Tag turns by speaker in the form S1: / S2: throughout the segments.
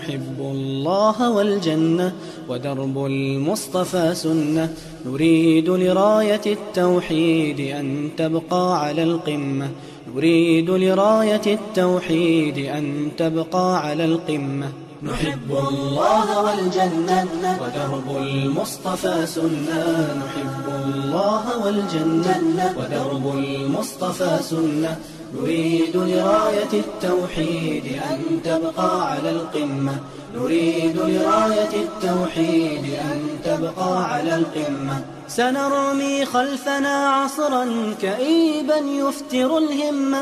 S1: نحب الله والجنة ودرب المصطفى سنة نريد لراية التوحيد أن تبقى على القمة نريد لراية التوحيد أن تبقى على القمة نحب الله والجنة ودرب المصطفى سنة نحب الله والجنة ودرب المصطفى سنة نريد لراية التوحيد أن تبقى على القمة نريد لراية التوحيد أن تبقى على القمة سنرمي خلفنا عصرا كئيبا يفتر الهمة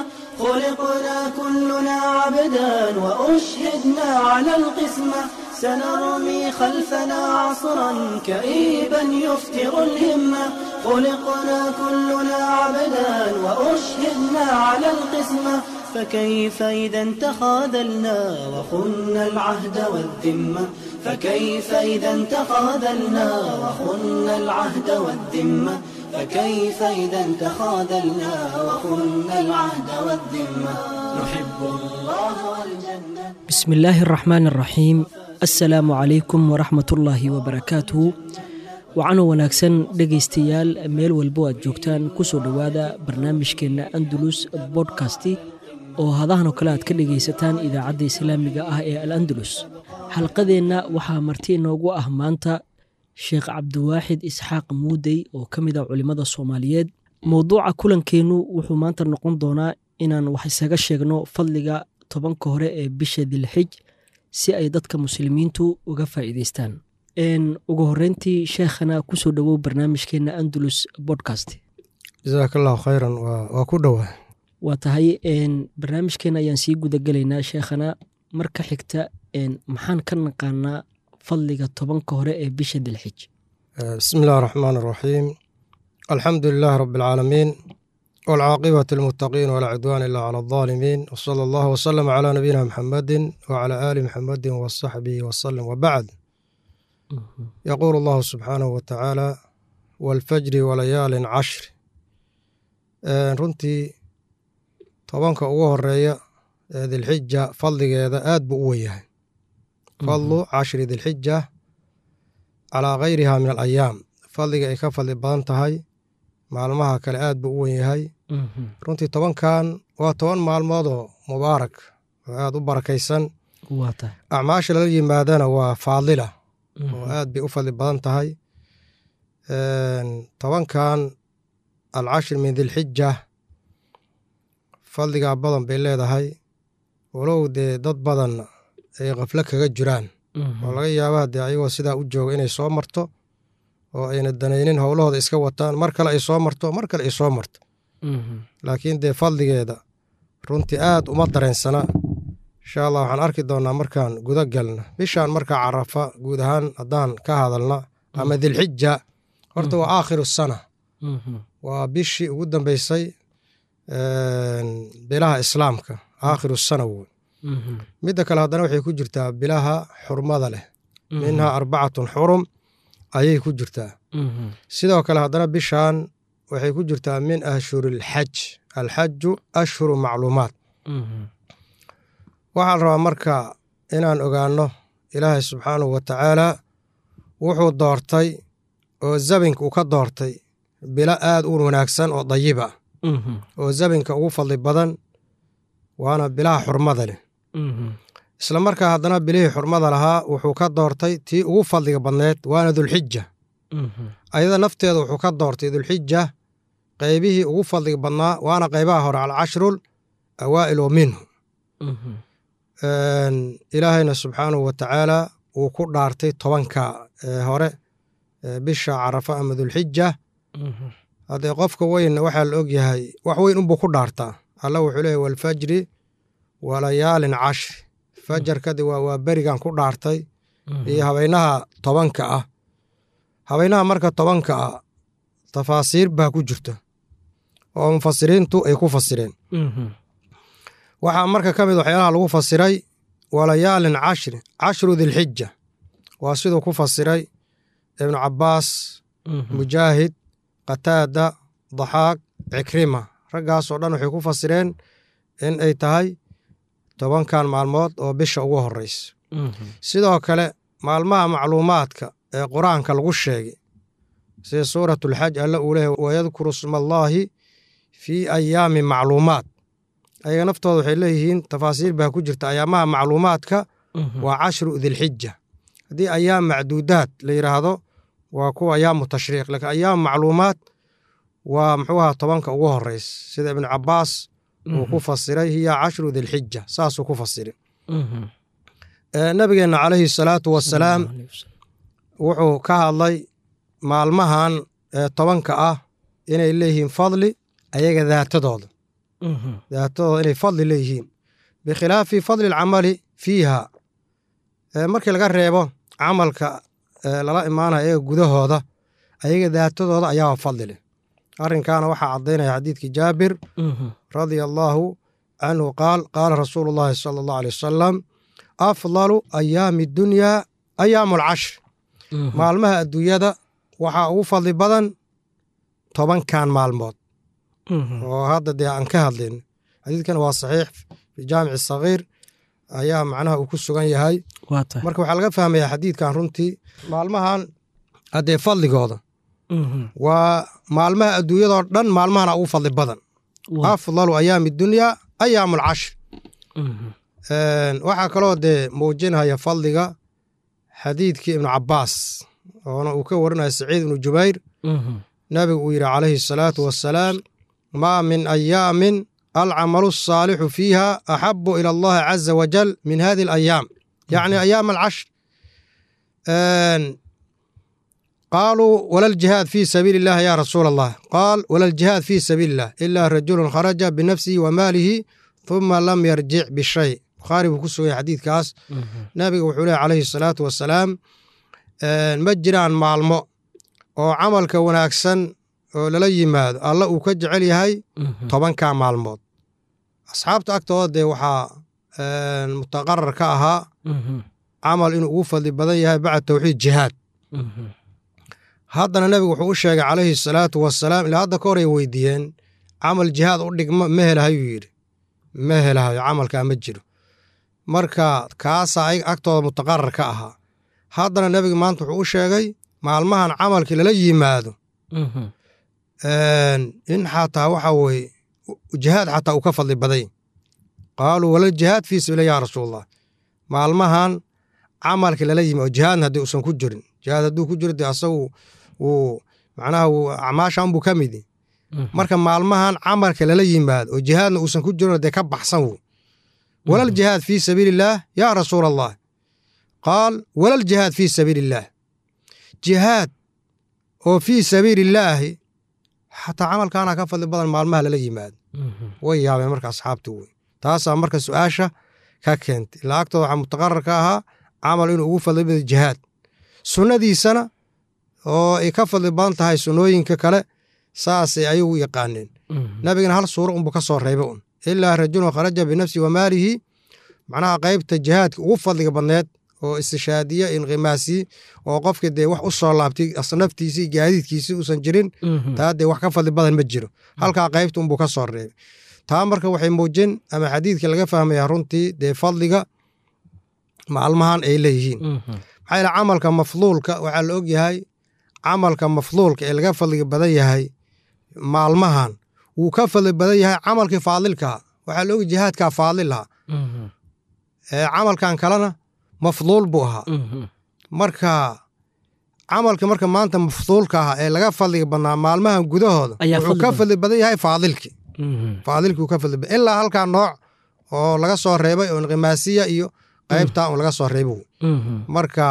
S1: خلقنا كلنا عبدا وأشهدنا على القسمة سنرمي خلفنا عصرا كئيبا يفتر الهمة خلقنا كلنا عبدا وأشهدنا على القسمة فكيف إذا تخاذلنا وخنا العهد والذمة فكيف إذا تخاذلنا وخنا العهد والذمة فكيف إذا تخاذلنا وخنا العهد والذمة نحب الله والجنة
S2: بسم الله الرحمن الرحيم assalaamu calaykum waraxmatullaahi wabarakaatuhu waxaana wanaagsan dhegaystayaal meel walbo aad joogtaan kusoo dhowaada barnaamijkeenna andalus bodkasti oo hadahan oo kale aad ka dhegaysataan idaacadda islaamiga ah ee al andalus xalqadeenna waxaa marti inoogu ah maanta sheekh cabdiwaaxid isxaaq muudey oo ka mid ah culimmada soomaaliyeed mowduuca kulankeennu wuxuu maanta noqon doonaa inaan wax isaga sheegno fadliga tobanka hore ee bisha dilxij si ay dadka muslimiintu uga faa'iidaystaan ugu horeyntii sheekhana kusoo dhowow barnaamijkeena andalus bodcast
S3: jasaak allahu khayran waa ku dhowaa
S2: waa tahay barnaamijkeena ayaan sii gudagelaynaa sheekhana marka xigta maxaan ka naqaanaa fadliga tobanka hore ee bisha dilxij
S3: bismi illahi araxmaan araxiim alxamdu lilahi rabi alcaalamiin waalcaaqibatu lilmuttaqiin walaa cidwaan ila cala aldaalimiin wsala allahu wasalama calaa nabiyina muxamedin wacalaa aali muxamedin wasaxbihi wasalam wabacd yaquulu allahu subxaanahu wa tacaala waalfajri walayaalin cashri runtii tobanka ugu horeeya ee dilxija fadligeeda aad buu u wenyahay fadlu cashri dilxija calaa gayriha min alayaam fadliga ay ka fadli badan tahay maalmaha kale aad buu u wen yahay runtii tobankan waa toban maalmoodoo mubaarak oo aad u barakaysan acmaasha lala yimaadana waa faadila oo aad bay u fadli badan tahay tobankan alcashir min dilxija fadligaa badan bay leedahay walow dee dad badan ay khaflo kaga jiraan oo laga yaabaa dee ayagoo sidaa u jooga inay soo marto oo ayna danaynin howlahooda iska wataan mar kale ay soo marto mar kale ay soo marto laakiin dee fadligeeda runtii aad uma dareensana insha allah waxaan arki doonnaa markaan guda galna bishaan markaa carafa guud ahaan haddaan ka hadalna ama dilxija horta waa aakhiru sana waa bishii ugu dambeysay bilaha islaamka aakhiru sana woy midda kale haddana waxay ku jirtaa bilaha xurmada leh minhaa arbacatun xurum ayay ku jirtaa sidoo kale haddana bishan waxay ku jirtaa min ashhuri alxaj alxaju ashhuru macluumaat waxaan rabaa marka inaan ogaanno ilaahay subxaanahu wa tacaala wuxuu doortay oo zabinka uu ka doortay bilo aad u wanaagsan oo dayiba oo zabinka ugu fadli badan waana bilaha xurmada leh isla markaa haddana bilihii xurmada lahaa wuxuu ka doortay tii ugu fadliga badneed waana dulxija ayada nafteeda wuxuu ka doortay dulxija qaybihii ugu fadliga badnaa waana qaybaha hore alcashrul awaa'il oo minhu ilaahayna subxaanahu wa tacaala wuu ku dhaartay tobanka hore bisha carafa ama dulxija haddee qofka weyn waxaa la og yahay wax weyn unbuu ku dhaartaa alla wuxuu leeyahy walfajri walayaalin cashri fajarkadi waa berigan ku dhaartay iyo habeynaha tobanka ah habeynaha marka tobanka ah tafaasiir baa ku jirta oo mufasiriintu ay ku fasireen waxaa marka ka mid waxyaalaha lagu fasiray walayaalin cashri cashru dilxija waa siduu ku fasiray ibnu cabbaas mujaahid qataada daxaaq cikrima raggaasoo dhan waxay ku fasireen in ay tahay tobankan maalmood oo bisha ugu horeysa sidoo kale maalmaha macluumaadka ee qur-aanka lagu sheegay sida suuratulxaj alla uu leeyahy wayadkuru sma allaahi fii ayaami macluumaat ayaga naftooda waxay leeyihiin tafaasiir baa ku jirta ayaamaha macluumaadka waa cashru dilxija haddii ayaam macduudaad la yidhaahdo waa kuwa ayaamu tashriiq laakiin ayaam macluumaad waa muxuu ahaa tobanka ugu horeys sida ibnu cabaas uu ku fasiray hiya cashru dilxija saasuu ku fasiray nabigeenna calayhi salaatu wasalaam wuxuu ka hadlay maalmahan tobanka ah inay leeyihiin fadli ayaga daatadooda daatadooda inay fadli leeyihiin bikhilaafi fadli alcamali fiiha markii laga reebo camalka lala imaanaya ayaga gudahooda ayaga daatadooda ayaaba fadli leh arrinkaana waxaa caddaynaya xadiidkii jaabir radia allaahu canhu qaal qaala rasuulu llaahi sala allahu aley wasalam afdalu ayaami dunyaa ayaamu alcashr maalmaha adduunyada waxaa ugu fadli badan tobankan maalmood oo hadda dee aan ka hadlayn xadiidkan waa saxiix fi jaamici sagiir ayaa macnaha uu ku sugan yahay marka waxaa laga fahmayaa xadiidkan runtii maalmahan haddee fadligooda waa maalmaha adduunyadoo dhan maalmahana ugu fadli badan afdalu ayaami dunyaa ayaamu alcashr waxaa kaloo dee muujinaya fadliga xadiidkii ibnu cabaas oona uu ka warinaya saciid ibnu jubayr nabigu uu yidhi calayhi asalaatu wassalaam maa min ayaamin alcamalu asaalixu fiiha axabu ila allahi caza wajal min hadi alayaam yacni ayaam alcashr qaaluu wala ljihaad fii sabiili illahi ya rasuula allah qaal wala ljihaad fii sabiili illah ilaa rajulun kharaja binafsihi wa maalihi huma lam yarjic bishay bukhaari buu ku suganya xadiidkaas nabiga wuxuu lehy calayhi salaatu wasalaam ma jiraan maalmo oo camalka wanaagsan oo lala yimaado alla uu ka jecel yahay tobanka maalmood asxaabta agtooda dee waxaa mutaqarar ka ahaa camal inuu ugu fadli badan yahay bacda tawxiid jihaad haddana nebigu wuxuu u sheegay calayhi salaatu wasalaam ilaa hadda ka hor ay weydiiyeen camal jihaad u dhigma ma helahayuu yidhi ma helahayo camalkaa ma jiro marka kaasaa ay agtooda mutaqarar ka ahaa haddana nebiga maanta wuxuu u sheegay maalmahan camalkii lala yimaado in xataa waxa weye jihaad xataa uu ka fadli baday qaaluu walal jihaad fii sabiila ya rasuulallah maalmahan camalkii lala yimaado jihaadna haddii uusan ku jirin jihaad hadduu ku jiro dee asagu wuu macnaha wuu acmaashan buu ka midi marka maalmahan camalka lala yimaado oo jihaadna uusan ku jirin dee ka baxsan wu walal jihaad fii sabiili illaah yaa rasuula allah qaal walal jihaad fii sabiili illaah jihaad oo fii sabiili illaahi xataa camalkaana ka fadli badan maalmaha lala yimaado way yaabeen marka asxaabtu wey taasaa marka su-aasha ka keentay ilaa agtooda waxaa mutaqarar ka ahaa camal inuu ugu fadli badan jihaad sunnadiisana oo ay ka fadli badan tahay sunnooyinka kale saasay ayagu yaqaaneen nabigana hal suuro unbu ka soo reebay un ilaa rajulun kharaja binafsihi wa maalihi macnaha qaybta jihaadka ugu fadliga badneed oo istishaadiya inqimaasi oo qofka dee wax u soo laabtay naftiisii gaadiidkiisii uusan jirin taa dee wax ka fadli badan ma jiro halkaa qaybta unbuu ka soo reebay taa marka waxay muujin ama xadiidka laga fahmaya runtii dee fadliga maalmahan ay leeyihiin maxaa yaele camalka mafduulka waxaa la og yahay camalka mafduulka ee laga fadliga badan yahay maalmahan wuu ka fadli badan yahay camalkii faadilkaha waxaa la og jihaadkaa faadil lahaa camalkan kalena mafduul buu ahaa marka camalka marka maanta mafduulka ah ee laga fadliga badnaa maalmahan gudahooda wuxuu ka fadli badan yahay faadilkii faadilkii uu ka fadli badan ilaa halkaa nooc oo laga soo reebay oo inqimaasiya iyo qaybtaa un laga soo reebay marka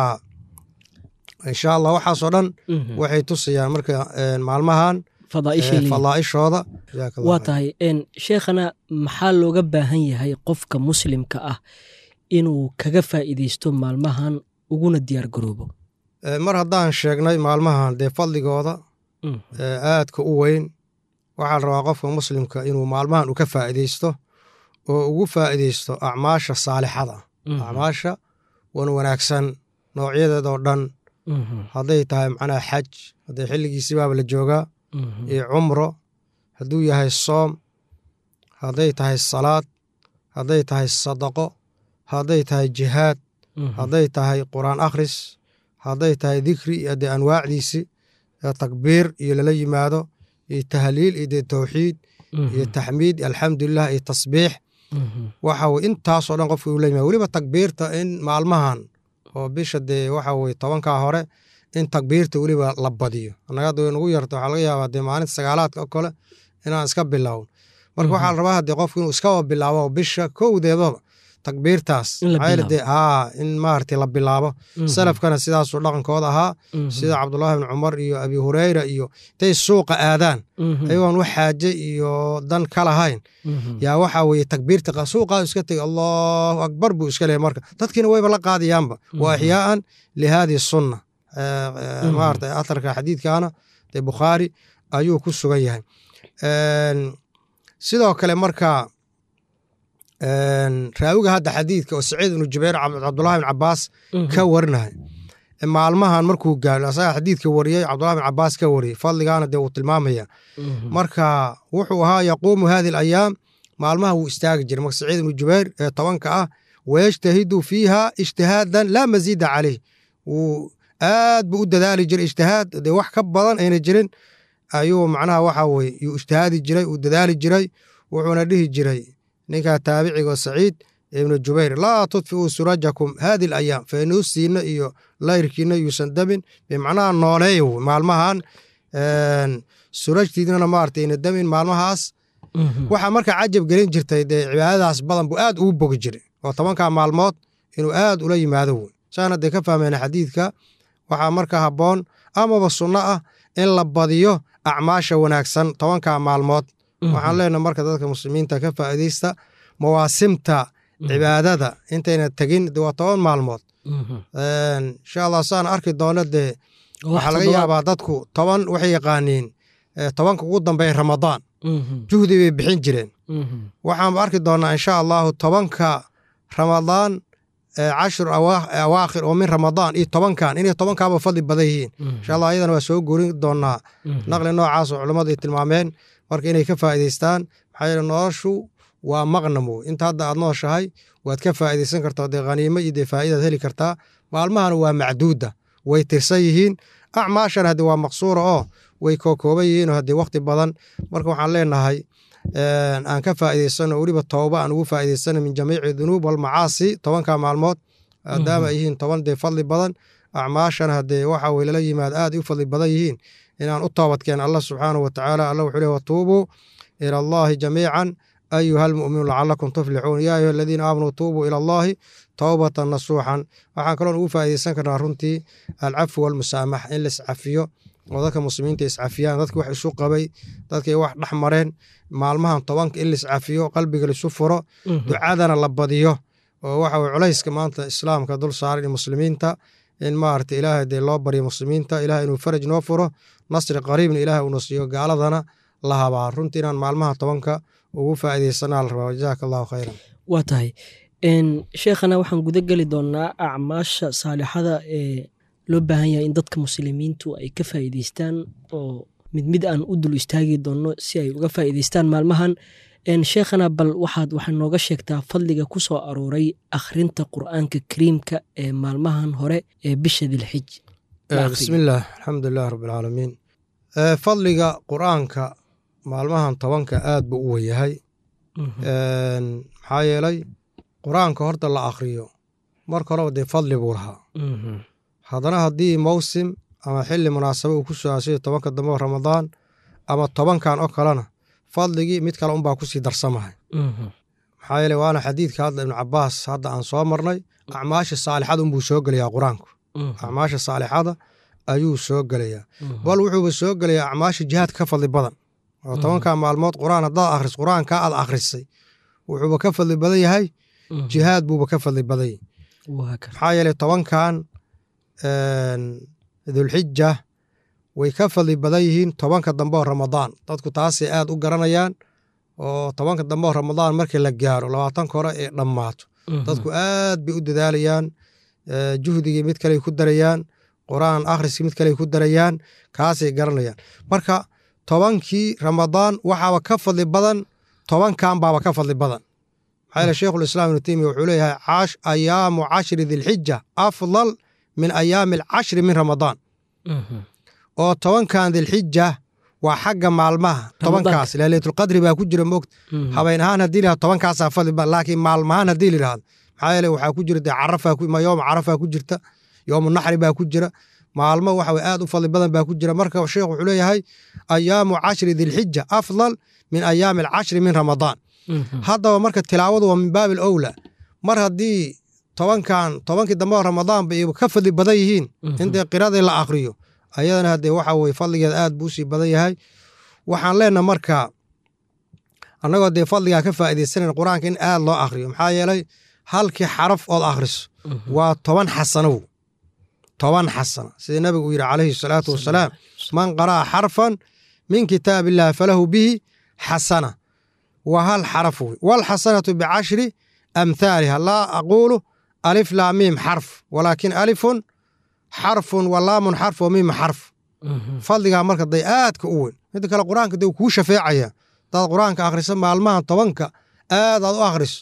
S3: insha allah waxaasoo dhan waxay tusayaan marka maalmahan fadaa'ishooda
S2: waa tahay sheekhana maxaa looga baahan yahay qofka muslimka ah inuu kaga faa'iideysto maalmahan uguna diyaar garoobo
S3: mar haddaan sheegnay maalmahan dee fadligooda aadka u weyn waxaa la rabaa qofka muslimka inuu maalmahan u ka faa'iideysto oo ugu faa'iideysto acmaasha saalixada acmaasha wan wanaagsan noocyadeedoo dhan hadday tahay macnaha xaj hadday xilligiisii baaba la joogaa iyo cumro hadduu yahay soom hadday tahay salaad hadday tahay sadaqo hadday tahay jihaad hadday tahay qur'aan akhris hadday tahay dikri iyo dee anwaacdiisi takbiir iyo lala yimaado iyo tahliil iyo dee tawxiid iyo taxmiid alxamdulilah iyo tasbiix waxa weye intaasoo dhan qofka uu la yimaado weliba takbiirta in maalmahan oo bisha dee waxa weye tobankaa hore in takbiirta weliba la badiyo annaga hadda way nagu yarta waxaa laga yaabaa dee maalinta sagaalaadka oo kale inaan iska bilaawno marka waxaa la rabaa haddee qofku inuu iskaba bilaabo bisha kowdeedaba takbiirtaas de haa in maaragtay la bilaabo salafkana sidaasuu dhaqankooda ahaa sida cabdullaahi bn cumar iyo abi hureyra iyo intay suuqa aadaan ayagoon wax xaaje iyo dan ka lahayn yaa waxaa weye takbiirta suuqaa iska tegay allahu akbar buu iska leeyahy marka dadkiina wayba la qaadayaanba wa axyaaan lihadihi sunna maarata atarka xadiidkaana dee bukhaari ayuu ku sugan yahay sidoo kale marka raawiga hadda xadiidka oo saciid ibnu jubayr cabdullahi bin cabaas ka warinahay maalmahan markuu gaaro asaga xadiidka wariyey cabdullahi bin cabaas ka wariyey fadligaana dee uu tilmaamaya marka wuxuu ahaa yaquumu hadi alayaam maalmaha wuu istaagi jiray marka saciid ibnu jubayr ee tobanka ah wayajtahidu fiiha ijtihaadan laa masiida caleyh wuu aad buu u dadaali jiray ijtihaad dee wax ka badan ayna jirin ayuu macnaha waxa weye yuu ijtihaadi jiray uu dadaali jiray wuxuuna dhihi jiray ninkaa taabicigo saciid ibnu jubayr laa tudfiuu surajakum hadi alayaam faynuusiina iyo layrkiina yuusan damin bimacnaha nooleeya maalmahan surajtiidnana maarata ina damin maalmahaas waxaa marka cajab gelin jirtay dee cibaadadaas badan buu aad ugu bogi jiray oo tobankaa maalmood inuu aad ula yimaado wey saana dee ka fahmayna xadiidka waxaa marka habboon amaba sunno ah in la badiyo acmaasha wanaagsan tobankaa maalmood waxaan leenaha marka dadka muslimiinta ka faa'iidaysta mawaasimta cibaadada intayna tegin de waa toban maalmood insha allah saan arki doono dee waxaa laga yaabaa dadku toban waxay yaqaaniin tobanka ugu dambeeya ramadaan juhdi bay bixin jireen waxaanba arki doonaa insha allahu tobanka ramadaan cashur awaakhir oo min ramadaan iyo tobankan inay tobankaaba fadli badan yihiin insha allah ayadana waa soo gurin doonaa naqli noocaas oo culummadu ay tilmaameen marka inay ka faa'iidaystaan maxaa yeele noloshu waa maqnam wey inta hadda aad nooshahay waad ka faa'iidaysan kartaa dee khaniimo iyo dee faa'idaad heli kartaa maalmahana waa macduuda way tirsan yihiin acmaashana haddii waa maqsuura oo way kookooban yihiinoo haddii wakhti badan marka waxaan leenahay aan ka faa'iidaysano weliba tooba aan ugu faa'iidaysano min jamiici dunuub walmacaasi tobanka maalmood maadaama ay yihiin toban dee fadli badan acmaashana haddee waxa weye lala yimaado aad ay u fadli badan yihiin inaan u toobadkeen allah subxaanahu wa tacaala allah wuxuu leh watuubuu ila allahi jamiican ayuha almu'minuun lacalakum tuflixuun yaa ayuha aladiina aamanuu tuubuu ila allahi towbatan nasuuxan waxaan kaloon ugu faa'iidaysan karnaa runtii alcafu walmusaamax in la iscafiyo oo dadka muslimiinta iscafiyaan dadki wax isu qabay dadkay wax dhex mareen maalmahan tobanka in la iscafiyo qalbiga laisu furo ducadana la badiyo oo waxa weye culayska maanta islaamka dul saaran iyo muslimiinta in maarata ilaahay dee loo baryo muslimiinta ilaah inuu faraj noo furo nasri qariibna ilaah uuna siiyo gaaladana la habaa runtii inaan maalmaha tobanka ugu faa'iidaysanaa la rabaa jazaaka allahu khayran
S2: waa tahay sheekhana waxaan guda geli doonaa acmaasha saalixada ee loo baahan yahay in dadka muslimiintu ay ka faa'iidaystaan oo mid mid aan u dul istaagi doonno si ay uga faa'iidaystaan maalmahan sheekhana bal waxaad waxaa nooga sheegtaa fadliga ku soo arooray akhrinta qur'aanka kariimka ee maalmahan hore ee bisha dilxij
S3: bismillaah alxamdulilah rabbilcaalamiin fadliga qur'aanka maalmahan tobanka aad buu u weyahay maxaa yeelay qur-aanka horta la akhriyo marka horeba dee fadli buu lahaa haddana haddii mawsim ama xilli munaasabo uu ku soo sida tobanka dambe oo ramadaan ama tobankan oo kalena fadligii mid kale unbaa kusii darsamahay maxaa yeele waana xadiidka hadda ibnu cabaas hadda aan soo marnay acmaasha saalixada unbuu soo gelayaa qur-aanku acmaasha saalixada ayuu soo gelayaa bal wuxuuba soo gelayaa acmaasha jihaadka ka fadli badan oo tobanka maalmood qur-aan haddaad akhris qur-aankaa aad akhrisay wuxuuba ka fadli badan yahay jihaad buuba ka fadli badan yahy maxaa yeele tobankan dulxija way ka fadli badan yihiin tobanka dambe oo ramadaan dadku taasay aad u garanayaan oo tobanka dambe oo ramadaan markii la gaaro labaatanka hore ee dhammaato dadku aad bay u dadaalayaan juhdigii mid kaley ku darayaan qur-aan akhriskii mid kaley ku darayaan kaasay garanayaan marka tobankii ramadaan waxaaba ka fadli badan tobankan baaba ka fadli badan maxaa yeele sheikhulislaam ibnu teymiya wuxuu leeyahay cash ayaamu cashri dilxija afdal min ayaami alcashri min ramadaan oo tobankan dilxija waa xagga maalmaha tobankaas leylatulqadri baa ku jira moogta habeen ahaan haddii la tobankaasaa fadli ba laakiin maalmahaan haddii la yidhahdo maxaa yeele waxaa ku jira dee carafaa yooma carafaa ku jirta yoomu naxri baa ku jira maalmo waxa weye aad u fadli badan baa ku jira marka sheekh wuxuu leeyahay ayaamu cashri dilxija afdal min ayaami alcashri min ramadaan haddaba marka tilaawadu waa min baabi alowla mar haddii tobankan tobankii dambe oo ramadaan bay ka fadli badan yihiin in dee qiradii la akriyo ayadana haddee waxa weye fadligeeda aad buu usii badan yahay waxaan leenaha marka annagoo dee fadligaa ka faa'idaysanayn qur-aanka in aad loo akriyo maxaa yeelay halkii xaraf ood akhriso waa toban xasanow toban xasana sida nabigu uu yidhi calayhi salaatu wasalaam man qara'a xarfan min kitaab illahi falahu bihi xasana waa hal xaraf wey walxasanatu bicashri amhaaliha laa aquulu alif laa miim xarf walaakin alifun xarfun wa laamun xarf wa miima xarf fadligaa marka day aadka u weyn midda kale qur-aanka dee kuu shafeecaya hadaad qur-aanka akhriso maalmahan tobanka aad aad u akhriso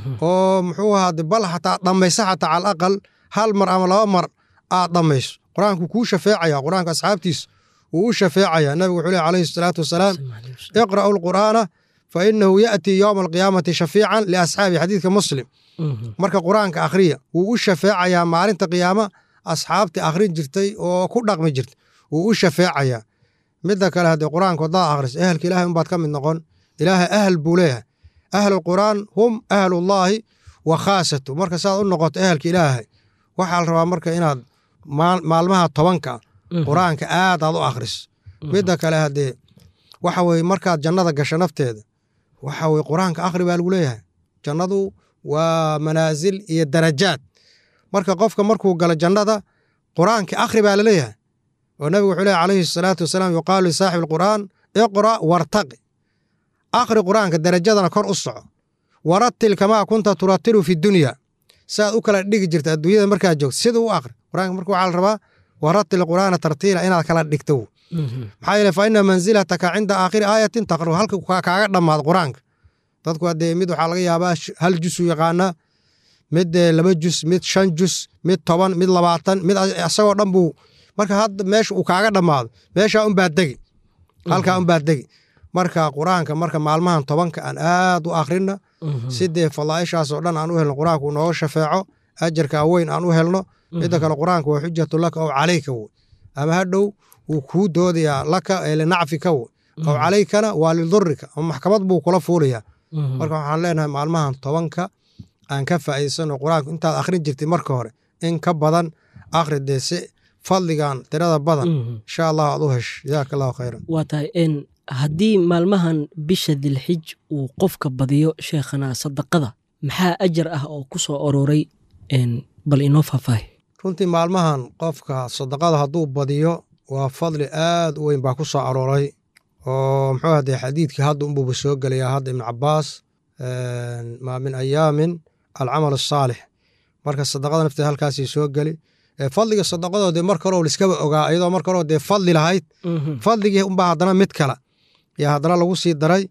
S3: oo muxuu ahaade bal xataa dhammaysa xataa cala aqal hal mar ama laba mar aad dhammayso qur-aanku kuu shafeecaya qur-aanka asxaabtiisa wuu u shafeecaya nabigu wuxuu leh alayhi salaatu wasalaam iqra'u lqur'aana fa inahu ya'tii yowma alqiyaamati shafiican liasxaabi xadiidka muslim marka qur-aanka akhriya wuu u shafeecayaa maalinta qiyaama asxaabtii akhrin jirtay oo ku dhaqmi jirtay wuu u shafeecayaa midda kale haddee qur-aanku haddaad akhriso ehelka ilahay unbaad ka mid noqon ilaahay ahal buu leeyahay ahlulqur'aan hum ahlullaahi wa khaasatu marka saad u noqoto ehelka ilaahay waxaa la rabaa marka inaad maalmaha tobanka qur-aanka aad aad u akhriso midda kale haddee waxa weye markaad jannada gasho nafteeda waxa weye qur-aanka akhri baa lagu leeyahay jannadu waa manaasil iyo darajaad marka qofka markuu galo jannada qur-aanka akhri baa laleeyahay oo nabigu wuxuu leeyahy calayhi salaatu wasalaam yuqaalu lisaaxibi alqur'aan iqra' wartaqi akhri qur-aanka darajadana kor u soco warattil kamaa kunta turatilu fi dunya saaad u kala dhigi jirta adduunyada markaad joogto sida u akhri qur-aanka marka waxaa la rabaa warattil qur'aana tartiila inaad kala dhigto maxaa yeele fa ina manzilataka cinda aakhiri aayatin taqru halka kaaga dhammaado qur-aanka dadku haddee mid waxaa laga yaabaa hal jusu yaqaanaa mid laba jus mid shan jus mid toban mid labaatan mid isagoo dhan buu marka hadda meesha uu kaaga dhammaado meeshaa unbaa degi halkaa unbaa degi marka qur-aanka marka maalmahan tobanka aan aad u akhrina sidee fadaaishaasoo dhan aan u helno qur-aanka uu nooga shafeeco ajarkaa weyn aan u helno midda kale qur-aanka waa xujatu laka ow calayka wey ama hadhow wuu kuu doodayaa laka ee linacfika wey ow calaykana waa lidurika ama maxkamad buu kula fuulayaa marka waxaan leenahay maalmahan tobanka aan ka faa'iidsano qur-aanku intaad akhrin jirtay marka hore in ka badan akhri dee si fadligan tirada badan insha allah aad u hesho jazaaka allahu khayran
S2: waa tahay n haddii maalmahan bisha dilxij uu qofka badiyo sheekhana sadaqada maxaa ajar ah oo ku soo aroray bal inoo faahfaahi
S3: runtii maalmahan qofka sadaqada hadduu badiyo waa fadli aad u weyn baa ku soo arooray oo muxuu hadee xadiidkii hadda unbuuba soo gelayaa hadda ibnu cabaas maa min ayaamin alcamal asaalix marka sadaqada nafteeda halkaasay soo geli fadliga sadaqadoo dee mar kaloo liskaba ogaa iyadoo mar kaloo dee fadli lahayd fadligii unbaa haddana mid kale yaa haddana lagu sii daray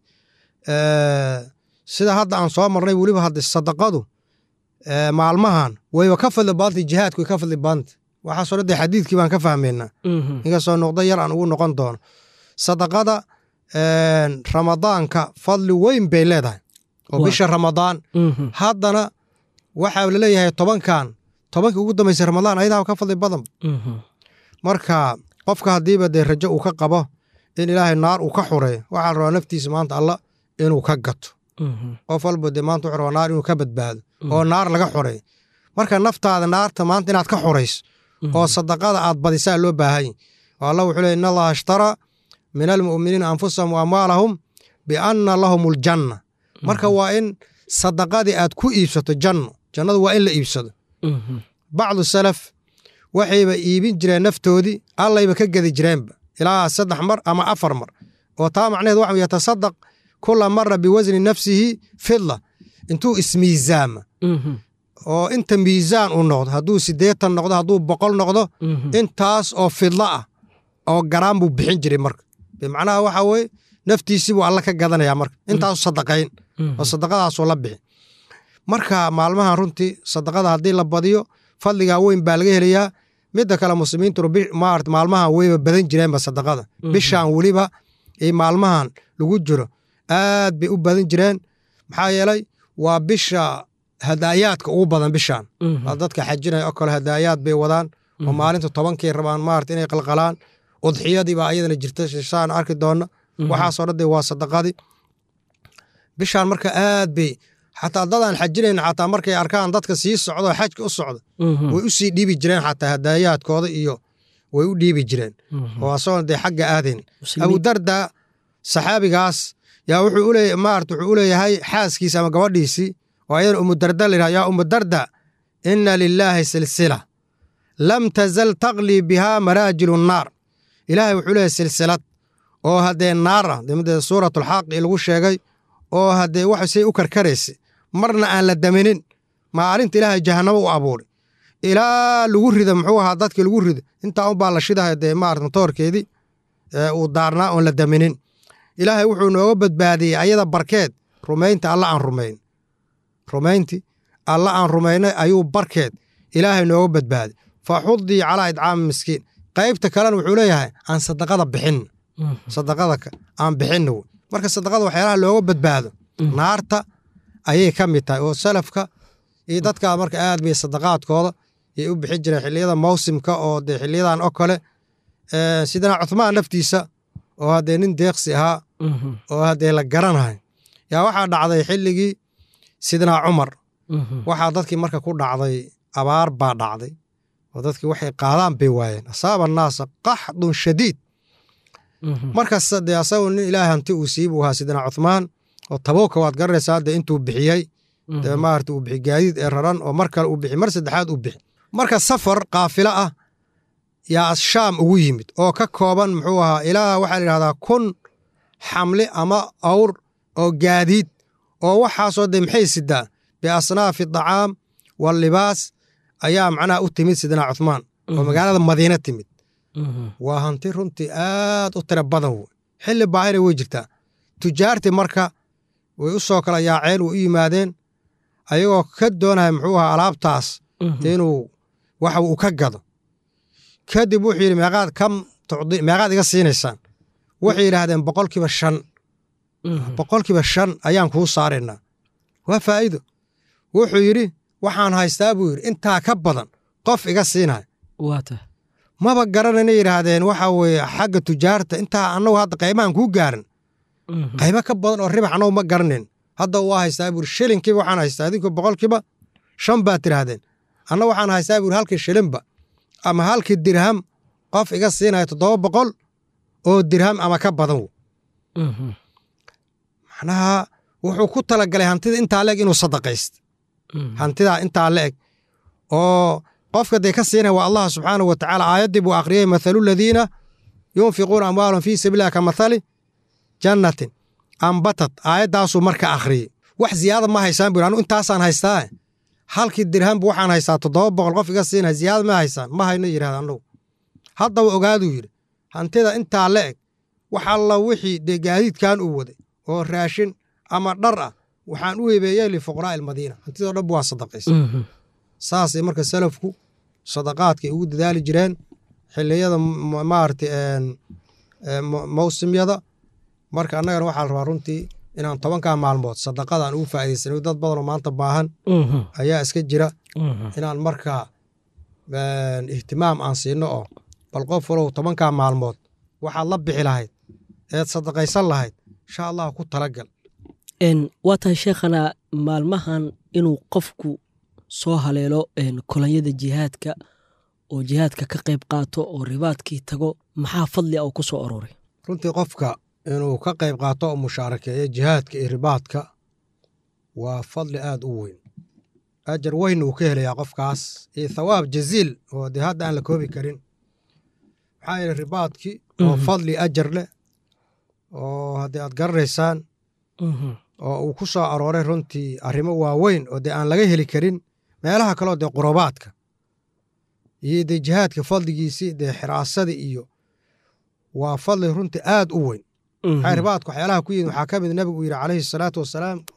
S3: sida hadda aan soo marnay weliba hadda sadaqadu maalmahan wayba ka fadli badantay jihaadku way ka fadli badantay waxaasoo dhan dee xadiidkii baan ka fahmaynaa inkastoo noqdo yar aan ugu noqon doono sadaqada ramadaanka fadli weyn bay leedahay oo bisha ramadaan haddana waxaa laleeyahay tobankan tobankii ugu dambaysay ramadaan ayadaa ka fadli badan marka qofka haddiiba dee rajo uu ka qabo in ilaahay naar uu ka xureeyo waxaa la rabaa naftiisa maanta alla inuu ka gato qof walba dee maanta wuxuu rabaa naar inuu ka badbaado oo naar laga xureeyo marka naftaada naarta maanta inaad ka xurayso oo sadaqada aad badisaa loo baahanya oo alla wuxuu leey in allaha ishtaraa min almu'miniina anfusahum wa amwaalahum bianna lahum aljanna marka waa in sadaqadii aad ku iibsato janno jannadu waa in la iibsado bacdu salaf waxayba iibin jireen naftoodii allayba ka gedi jireenba ilaa saddex mar ama afar mar oo taa macnaheed waxa yatasadaq kula mara biwasni nafsihi fidla intuu ismiisaama oo inta miisaan uu noqdo hadduu siddeetan noqdo hadduu boqol noqdo intaas oo fidla ah oo garaan buu bixin jiray marka bimacnaha waxa weye naftiisii buu alla ka gadanaya marka intaasu sadaqayn oo sadaqadaasuu la bixi marka maalmahan runtii sadaqada haddii la badiyo fadligaa weyn baa laga helayaa midda kale muslimiintu maarata maalmahan weyba badan jireenba sadaqada bishaan weliba iyo maalmahan lagu jiro aad bay u badan jireen maxaa yeelay waa bisha hadaayaadka ugu badan bishaan dadka xajinaya oo kale hadaayaad bay wadaan oo maalinta tobankay rabaan maarata inay qalqalaan udxiyadiibaa ayadana jirta shaan arki doona waxaasoo dhan de waa sadaqadii bishaan marka aad bay xataa dadaan xajinayn xataa markay arkaan dadka sii socdo xajka u socda way u sii dhiibi jireen xataa hadaayaadkooda iyo way u dhiibi jireen oo asagoon dee xagga aadayn abudarda saxaabigaas yaa wuxuu u leeyahay maarata wuxuu u leeyahay xaaskiisa ama gabadhiisii oo ayadana umudarda la yidhaha yaa umudarda inna lilaahi silsila lam tazal taqlii bihaa maraajilu nnaar ilaahay wuxuu leeyahay silsilad oo haddee naar ah dee suuratulxaaqi lagu sheegay oo haddee wax say u karkaraysa marna aan la daminin maalinta ilaahay jahanamo u abuuray ilaa lagu rida muxuu ahaa dadkii lagu rido intaa unbaa la shidahay dee maarata matoorkeedii uu daarnaa oon la daminin ilaahay wuxuu nooga badbaadiyey ayada barkeed rumaynta alla aan rumayn rumaynti alla aan rumaynay ayuu barkeed ilaahay nooga badbaadiy fa xudii calaa idcaami miskiin qaybta kalena wuxuu leeyahay aan sadaqada bixin sadaqada aan bixinna wey marka sadaqada waxyaalaha looga badbaado naarta ayay ka mid tahay oo salafka iyo dadkaa marka aad bay sadaqaadkooda yay u bixin jireen xilliyada mawsimka oo dee xiliyadan oo kale sidana cuthmaan naftiisa oo haddee nin deeqsi ahaa oo haddee la garanahay yaa waxaa dhacday xilligii sidnaa cumar waxaa dadkii marka ku dhacday abaar baa dhacday oo dadkii waxay qaadaan bay waayeen asaaba annaasa qaxdun shadiid markas dee asagoo nin ilaahay hanti uu siibu ahaa sidna cuthmaan oo tabuuka waad garanaysaa hadde intuu bixiyey dee maarata uu bixi gaadiid ee raran oo mar kale uu bixi mar saddexaad uu bixi marka safar kaafilo ah yaa shaam ugu yimid oo ka kooban muxuu ahaa ilaa waxaa la yidhahdaa kun xamli ama awr oo gaadiid oo waxaasoo dee maxay sidaa biasnaafi dacaam wallibaas ayaa macnaha u timid sidna cuthmaan oo magaalada madiina timid waa hanti runtii aad u tira badan wey xilli baahina wey jirtaa tujaartii marka way u soo kala yaaceen way u yimaadeen ayagoo ka doonaya muxuu ahaa alaabtaas inuu waxa uu ka gado kadib wuxuu yidhi meeqaad kam tucdi meeqaad iga siinaysaan waxay yidhaahdeen boqolkiiba shan boqolkiiba shan ayaan kuu saaraynaa waa faa'iido wuxuu yidhi waxaan haystaa buu yidhi intaa ka badan qof iga siinaya maba garanayna yidhaahdeen waxa weeye xagga tujaarta intaa annagu hadda qaymahan kuu gaarin qaymo ka badan oo ribax annagu ma garanayn hadda waa haystaa buuri shilinkiiba waxaan haystaa idinku boqolkiiba shan baad tidhaahdeen anna waxaan haystaa buuri halkii shilinba ama halkii dirham qof iga siinaya toddoba boqol oo dirham ama ka badan w macnaha wuxuu ku talagalay hantida intaa leeg inuu sadaqayst hantidaa intaa leeg oo qofka dee ka siinaya waa allah subxaanahu wa tacaala aayaddii buu akhriyey mathalu ladiina yunfiquuna amwaalahum fii sabiililah ka mathali jannatin ambatad aayaddaasuu marka akhriyey wax ziyaada ma haysaan buri anu intaasaan haystaa halkii dirhambu waxaan haystaa toddoba boqol qof iga siinaya ziyaada ma haysaan ma hayno yidhahda annagu haddaba ogaaduu yidhi hantida intaa la eg wax alla wixii dee gaadiidkan uu waday oo raashin ama dhar ah waxaan u hebeeyey lifuqraa'i almadiina hantidoo dhanbu waa sadaqaysa saasay marka salafku sadaqaadkay ugu dadaali jireen xiliyada maarata mawsimyada marka annagana waxaa la rabaa runtii inaan tobankaa maalmood sadaqadaan ugu faa'idaysano dad badanoo maanta baahan ayaa iska jira inaan markaa ihtimaam aan siino oo bal qof walow tobankaa maalmood waxaad la bixi lahayd eed sadaqaysan lahayd insha allah ku talagal
S2: waa tahay sheekhana maalmahan inuu qofku soo haleelo kolonyada jihaadka oo jihaadka ka qayb qaato oo ribaadkii tago maxaa fadli a uu ku soo aroray
S3: runtii qofka inuu ka qayb qaato oo mushaarakeeyo jihaadka iyo ribaadka waa fadli aad u weyn ajar weyn uu ka helayaa qofkaas iyo thawaab jaziil oo dee hadda aan la koobi karin maxaa yeele ribaadkii oo fadli ajar leh oo haddii aad garanaysaan oo uu ku soo arooray runtii arrimo waaweyn oo dee aan laga heli karin meelaha kaleo dee qurubaadka iyo dee jihaadka fadligiisii dee xiraasadii iyo waa fadli runtii aad u weyn maxaa ribaadka waxyaalaha ku yimid waxaa ka mid nabigu uu yidhi calayhi salaatu wasalaam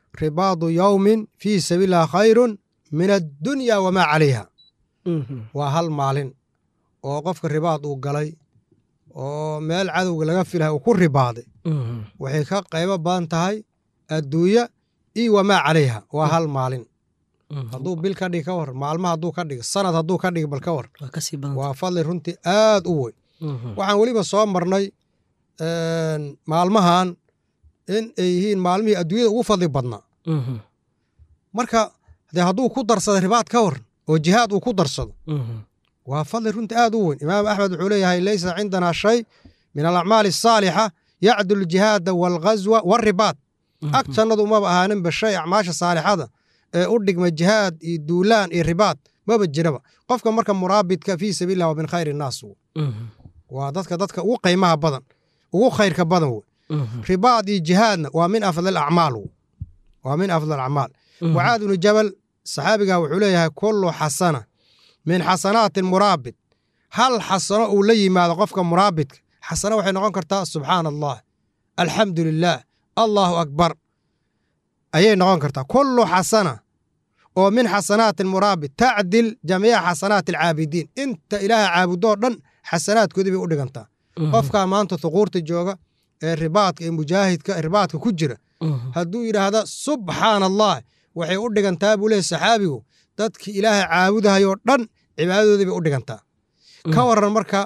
S3: ribaadu yowmin fii sabiililah khayrun min addunya wamaa calayha waa hal maalin oo qofka ribaad uu galay oo meel cadowga laga filahay uu ku ribaaday waxay ka qaybo badan tahay adduunya iyo wamaa calayha waa hal maalin hadduu bil ka dhig ka war maalma hadduu ka dhig sanad hadduu ka dhig bal ka war
S2: waa kasii badan
S3: waa fadli runtii aad u weyn waxaan weliba soo marnay maalmahan in ay yihiin maalmihii adduunyada ugu fadli badnaa marka dee hadduu ku darsado ribaad ka war oo jihaad uu ku darsado waa fadli runtii aad u weyn imaam axmed wuxuu leeyahay leysa cindanaa shay min alacmaali asaalixa yacdul jihaada waalghazwa waalribaad ag jannadu maba ahaaninba shay acmaasha saalixada ee u dhigma jihaad iyo duulaan iyo ribaad maba jiraba qofka marka muraabidka fii sabiililah waa min khayr innaas waa dadka dadka ugu qiimaha badan ugu khayrka badan wey ribaad iyo jihaadna waa min afdal acmaal waa min afdal acmaal mucaad ibnu jabal saxaabiga wuxuu leeyahay kullu xasana min xasanaati muraabid hal xasano uu la yimaado qofka muraabidka xasano waxay noqon kartaa subxaana allah alxamdu lilaah allahu akbar ayay noqon kartaa kullu xasana oo min xasanaati muraabid tacdil jamiica xasanaati alcaabidiin inta ilaaha caabudoo dhan xasanaadkoodii bay u dhigantaa qofkaa maanta thuquurta jooga ee ribaadka ee mujaahidka ribaadka ku jira hadduu yidhaahda subxaana allah waxay u dhigantaa buu leeyahy saxaabigu dadkii ilaahay caabudahayoo dhan cibaadadoodii bay u dhigantaa ka waran marka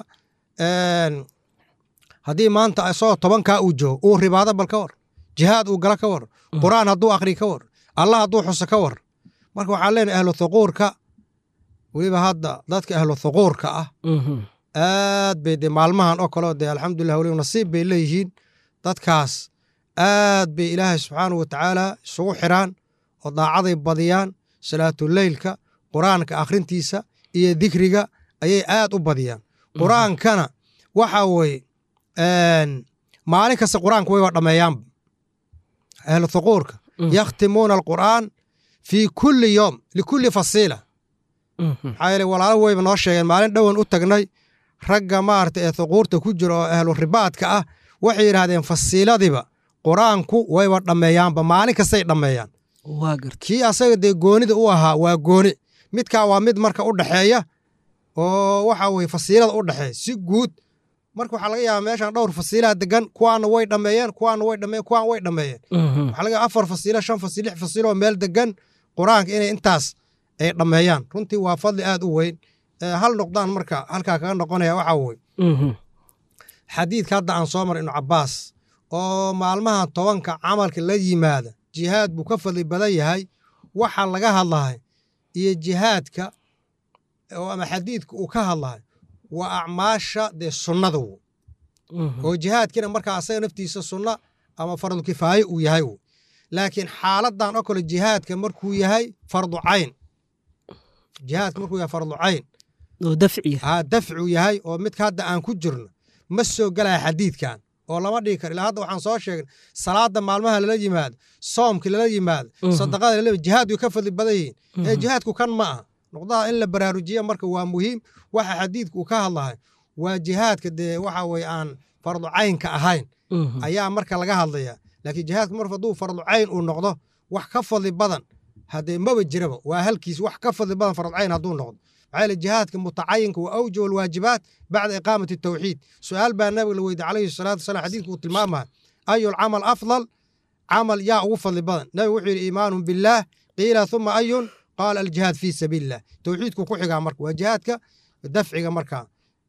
S3: haddii maanta isagoo tobankaa uu joogo uu ribaado bal ka war jihaad uu gala ka war qur'aan hadduu akhri ka war allah hadduu xuso ka war marka waxaan leenahay ahlu thuquurka weliba hadda dadka ahlu thuquurka ah aad bay dee maalmahan oo kaleo dee alxamdulilah weliba nasiib bay leeyihiin dadkaas aad bay ilaahay subxaanahu wa tacaala isugu xiraan oo daacaday badiyaan salaatuleylka qur'aanka akhrintiisa iyo dikriga ayay aad u badiyaan qur'aankana waxa weye maalin kasta qur'aanka wayba dhammeeyaanba ahlu thuquurka yakhtimuuna alqur'aan fii kulli yoom likulli fasiila maxaa yeele walaalo wayba noo sheegeen maalin dhowan u tagnay ragga maarata ee thuquurta ku jira oo ahlu ribaadka ah waxay yidhaahdeen fasiiladiba qur'aanku wayba dhammeeyaanba maalin kastay dhammeeyaan
S2: waa garta
S3: kii asaga dee goonida u ahaa waa gooni midkaa waa mid marka u dhexeeya oo waxa weye fasiilada u dhexeeya si guud marka waxaa laga yaabaa meeshan dhowr fasiilaha degan kuwaana way dhammeeyeen kuwaana way dhammeeyeen kuwaan way dhammeeyeen waxaa laga yaaba afar fasiilo shan fasiil lix fasiil oo meel degan qur-aanka inay intaas ay dhammeeyaan runtii waa fadli aad u weyn hal noqdaan marka halkaa kaga noqonaya waxaa weye xadiidka hadda aan soo maray ibnu cabbaas oo maalmaha tobanka camalka la yimaada jihaad buu ka fadli badan yahay waxa laga hadlahay iyo jihaadka oo ama xadiidka uu ka hadlahay waa acmaasha dee sunnada wo oo jihaadkiina markaa asaga naftiisa sunna ama fardu kifaaye uu yahay wo laakiin xaaladan oo kale jihaadka markuu yahay fardu cayn jihaadka markuu yahay fardu cayn
S2: oo dafciya
S3: haa dafcu yahay oo midka hadda aan ku jirno ma soo gelaya xadiidkan oo lama dhigi karo ilaa hadda waxaan soo sheegnay salaada maalmaha lala yimaado soomka lala yimaado sadaqada lala jihaadku ka fadli badan yihiin ee jihaadku kan ma aha noqdaha in la baraarujiya marka waa muhiim waxa xadiidku uu ka hadlahay waa jihaadka dee waxa weye aan fardu caynka ahayn ayaa marka laga hadlaya laakiin jihaadka mar hadduu fardu cayn uu noqdo wax ka fadli badan haddee maba jiraba waa halkiis wax ka fadli badan fardu cayn hadduu noqdo maxaa yeele jihaadka mutacayinka wa awjab alwaajibaat bacda iqaamati tawxiid su-aal baa nabiga la weydiye calayhi salaatu wasalam xadiidku uu tilmaamaya ayu lcamal afdal camal yaa ugu fadli badan nabigu wuxuu yidhi iimaanun billaah qiila huma ayun qaala aljihaad fii sabiili illah tawxiidku ku xigaa marka waa jihaadka dafciga markaa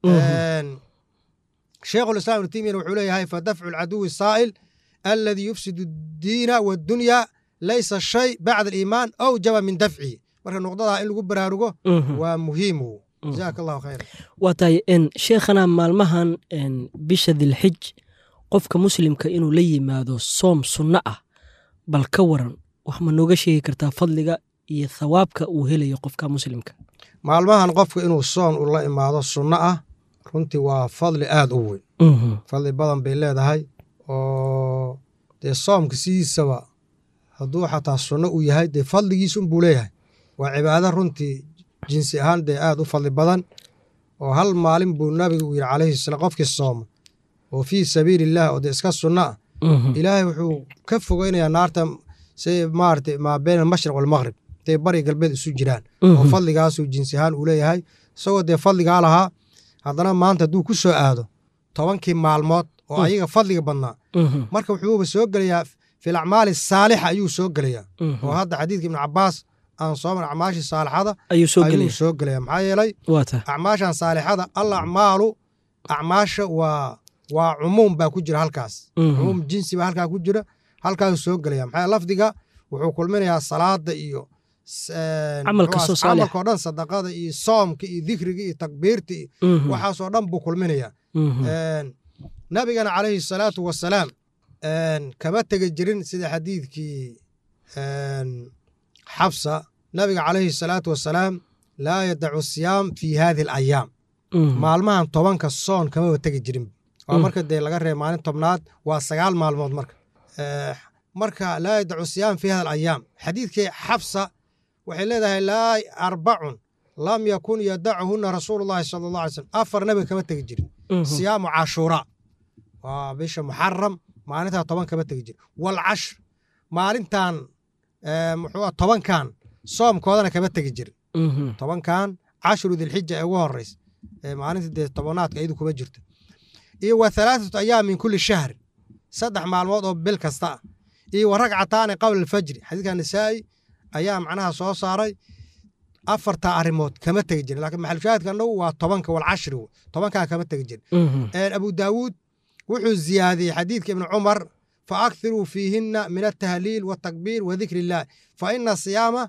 S3: sheekhu lislam ibnu taymiyana wuxuu leeyahay fadafcu alcaduwi saa'il alladii yufsidu addiina waaddunya laysa shay bacda aliimaan awjaba min dafcihi marka nuqdadaa in lagu baraarugo waa muhiim jazaaka allahu khayra
S2: waa tahay sheekhana maalmahan bisha dilxij qofka muslimka inuu la yimaado soom sunno ah bal ka waran wax ma nooga sheegi kartaa fadliga iyo thawaabka uu helayo qofka muslimka
S3: maalmahan qofka inuu soon ula imaado sunno ah runtii waa fadli aad u weyn fadli badan bay leedahay oo dee soomka sidiisaba hadduu xataa sunno uu yahay dee fadligiis unbuu leeyahay waa cibaado runtii jinsi ahaan dee aad u fadli badan oo hal maalin buu nabiga uu yidhi calayhi salaam qofkii sooma oo fii sabiili illah oo dee iska sunno ah ilaahay wuxuu ka fogeynayaa naarta si maarata maa been almashriq walmaqrib intay bari galbeed isu jiraan oo fadligaasuu jinsi ahaan uu leeyahay isagoo dee fadligaa lahaa haddana maanta hadduu ku soo aado tobankii maalmood oo ayaga fadliga badnaa marka wuxuuba soo gelayaa fil acmaali saalixa ayuu soo gelayaa oo hadda xadiidka ibnu cabaas aan soo mar acmaashii saalixada
S2: ayuu soo
S3: ayuu
S2: gelaya
S3: soo gelaya maxaa yeelay
S2: waa ta
S3: acmaashan saalixada al acmaalu acmaasha waa waa cumuum baa ku jira halkaas cumuum jinsi baa halkaa ku jira halkaasuu soo gelaya maxaa yeele lafdiga wuxuu kulminayaa salaada iyo s- een,
S2: Camal
S3: muxuu
S2: kastoo
S3: ahaa,
S2: saalix.
S3: camalka oo dhan sadaqada iyo soomka iyo dikriga iyo takbiirta iyo waxaasoo dhan buu kulminayaa Een, nabigana calayhi salaatu wasalaam een, kama tegi jirin sida xadiidkii een, xabsa nabiga calayhi salaatu wasalaam laa yadacu siyaam fi hadihi alayaam maalmahan tobanka soon kamaba tegi jirin waa
S2: Mm.
S3: marka dee laga reeba maalin tobnaad waa sagaal maalmood marka Eh, marka laa yadacu siyaam fi hada alayaam xadiidkii xabsa waxay leedahay laa arbacun lam yakun yadacuhuna rasuulu llahi sala allah alay slam afar nabiga kama tegi jirin siyaamu cashuuraa waa bisha muxaram maalintaa toban kama tegi jirin walcashr maalintan eh, muxuu ah tobankan soomkoodana kama tegi jirin tobankan cashru dilxija ee ugu horeysa ee maalinta dee tobanaadka iyadu kuma jirto iyo wa halaathatu ayaam min kulli shahri saddex maalmood oo bil kasta ah iyo wa ragcataani qabla alfajri xadiidka nisaa'i ayaa macnaha soo saaray afartaa arrimood kama tegi jirin laakiin maxalushaahidka annagu waa tobanka walcashri wey. tobankaa kama tegi jirin Een, abu daawuud wuxuu ziyaadiyey xadiidka ibni cumar fa akthiruu fiihinna min altahliil waltakbiir wa dikri illaah fa ina siyaama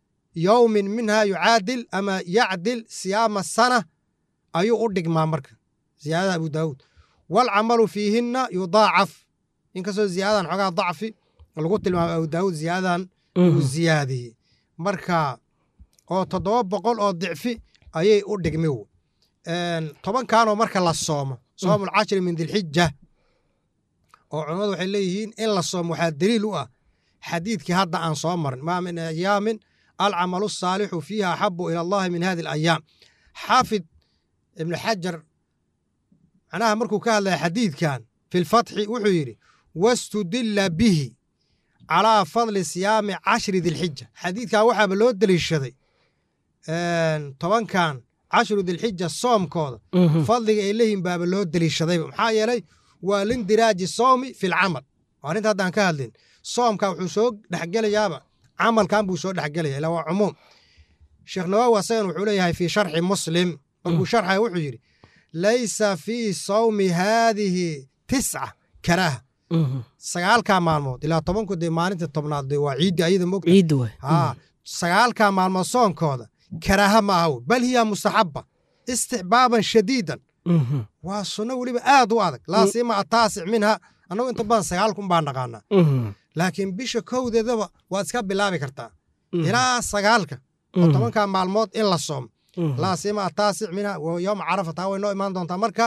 S3: yowmin minha yucaadil ama yacdil siyaama sana ayuu u dhigmaa marka ziyaadada abu daawuud walcamalu fiihinna yudaacaf inkastoo ziyaadadan xoogaa dacfi lagu tilmaamay abu daawuud ziyaadadan uu ziyaadiyey marka oo toddoba boqol oo dicfi ayay u dhigmi wo. Een, tobankanoo marka la soomo soomul cashri min dilxija oo culimmadu waxay leeyihiin in la soomo waxaa daliil u ah xadiidkii hadda aan soo marin maa min ayaamin alcamalu saalixu fiiha axabu ila allahi min hadi alayaam xaafid ibnu xajar macnaha markuu ka hadlaya xadiidkan fi lfatxi wuxuu yidhi wastudilla bihi calaa fadli siyaami cashri dilxija xadiidkan waxaaba loo deliishaday een, tobankan cashru dilxija soomkooda fadliga ay leeyihin baaba loo deliishadayba maxaa yeelay waa lindiraaji soomi fi lcamal waa arrinta haddaan ka hadlin soomka wuxuu soo dhexgelayaaba camalkan buu soo dhexgelaya ilaa waa cumuum sheekh nawaawi asagan wuxuu leeyahay fii sharxi muslim markuu sharxaya wuxuu yidhi laysa fii sawmi haadihi tisca karaaha sagaalkaa maalmood ilaa tobanku dee maalinta tobnaad dee waa ciiddi ayada mogta
S2: ciidda waay
S3: haa sagaalkaa maalmood soonkooda karaaha ma aha wey. bal hiya mustaxaba istixbaaban shadiidan waa sunno weliba aad u adag laa siima ataasic minha annagu inta badan sagaalkun baan naqaanaa laakiin bisha kowdeedaba waad iska bilaabi kartaa ilaa sagaalka oo tobankaa maalmood in la soomo laa siima ataasic minha wa yowma carafa taa way noo imaan doontaa marka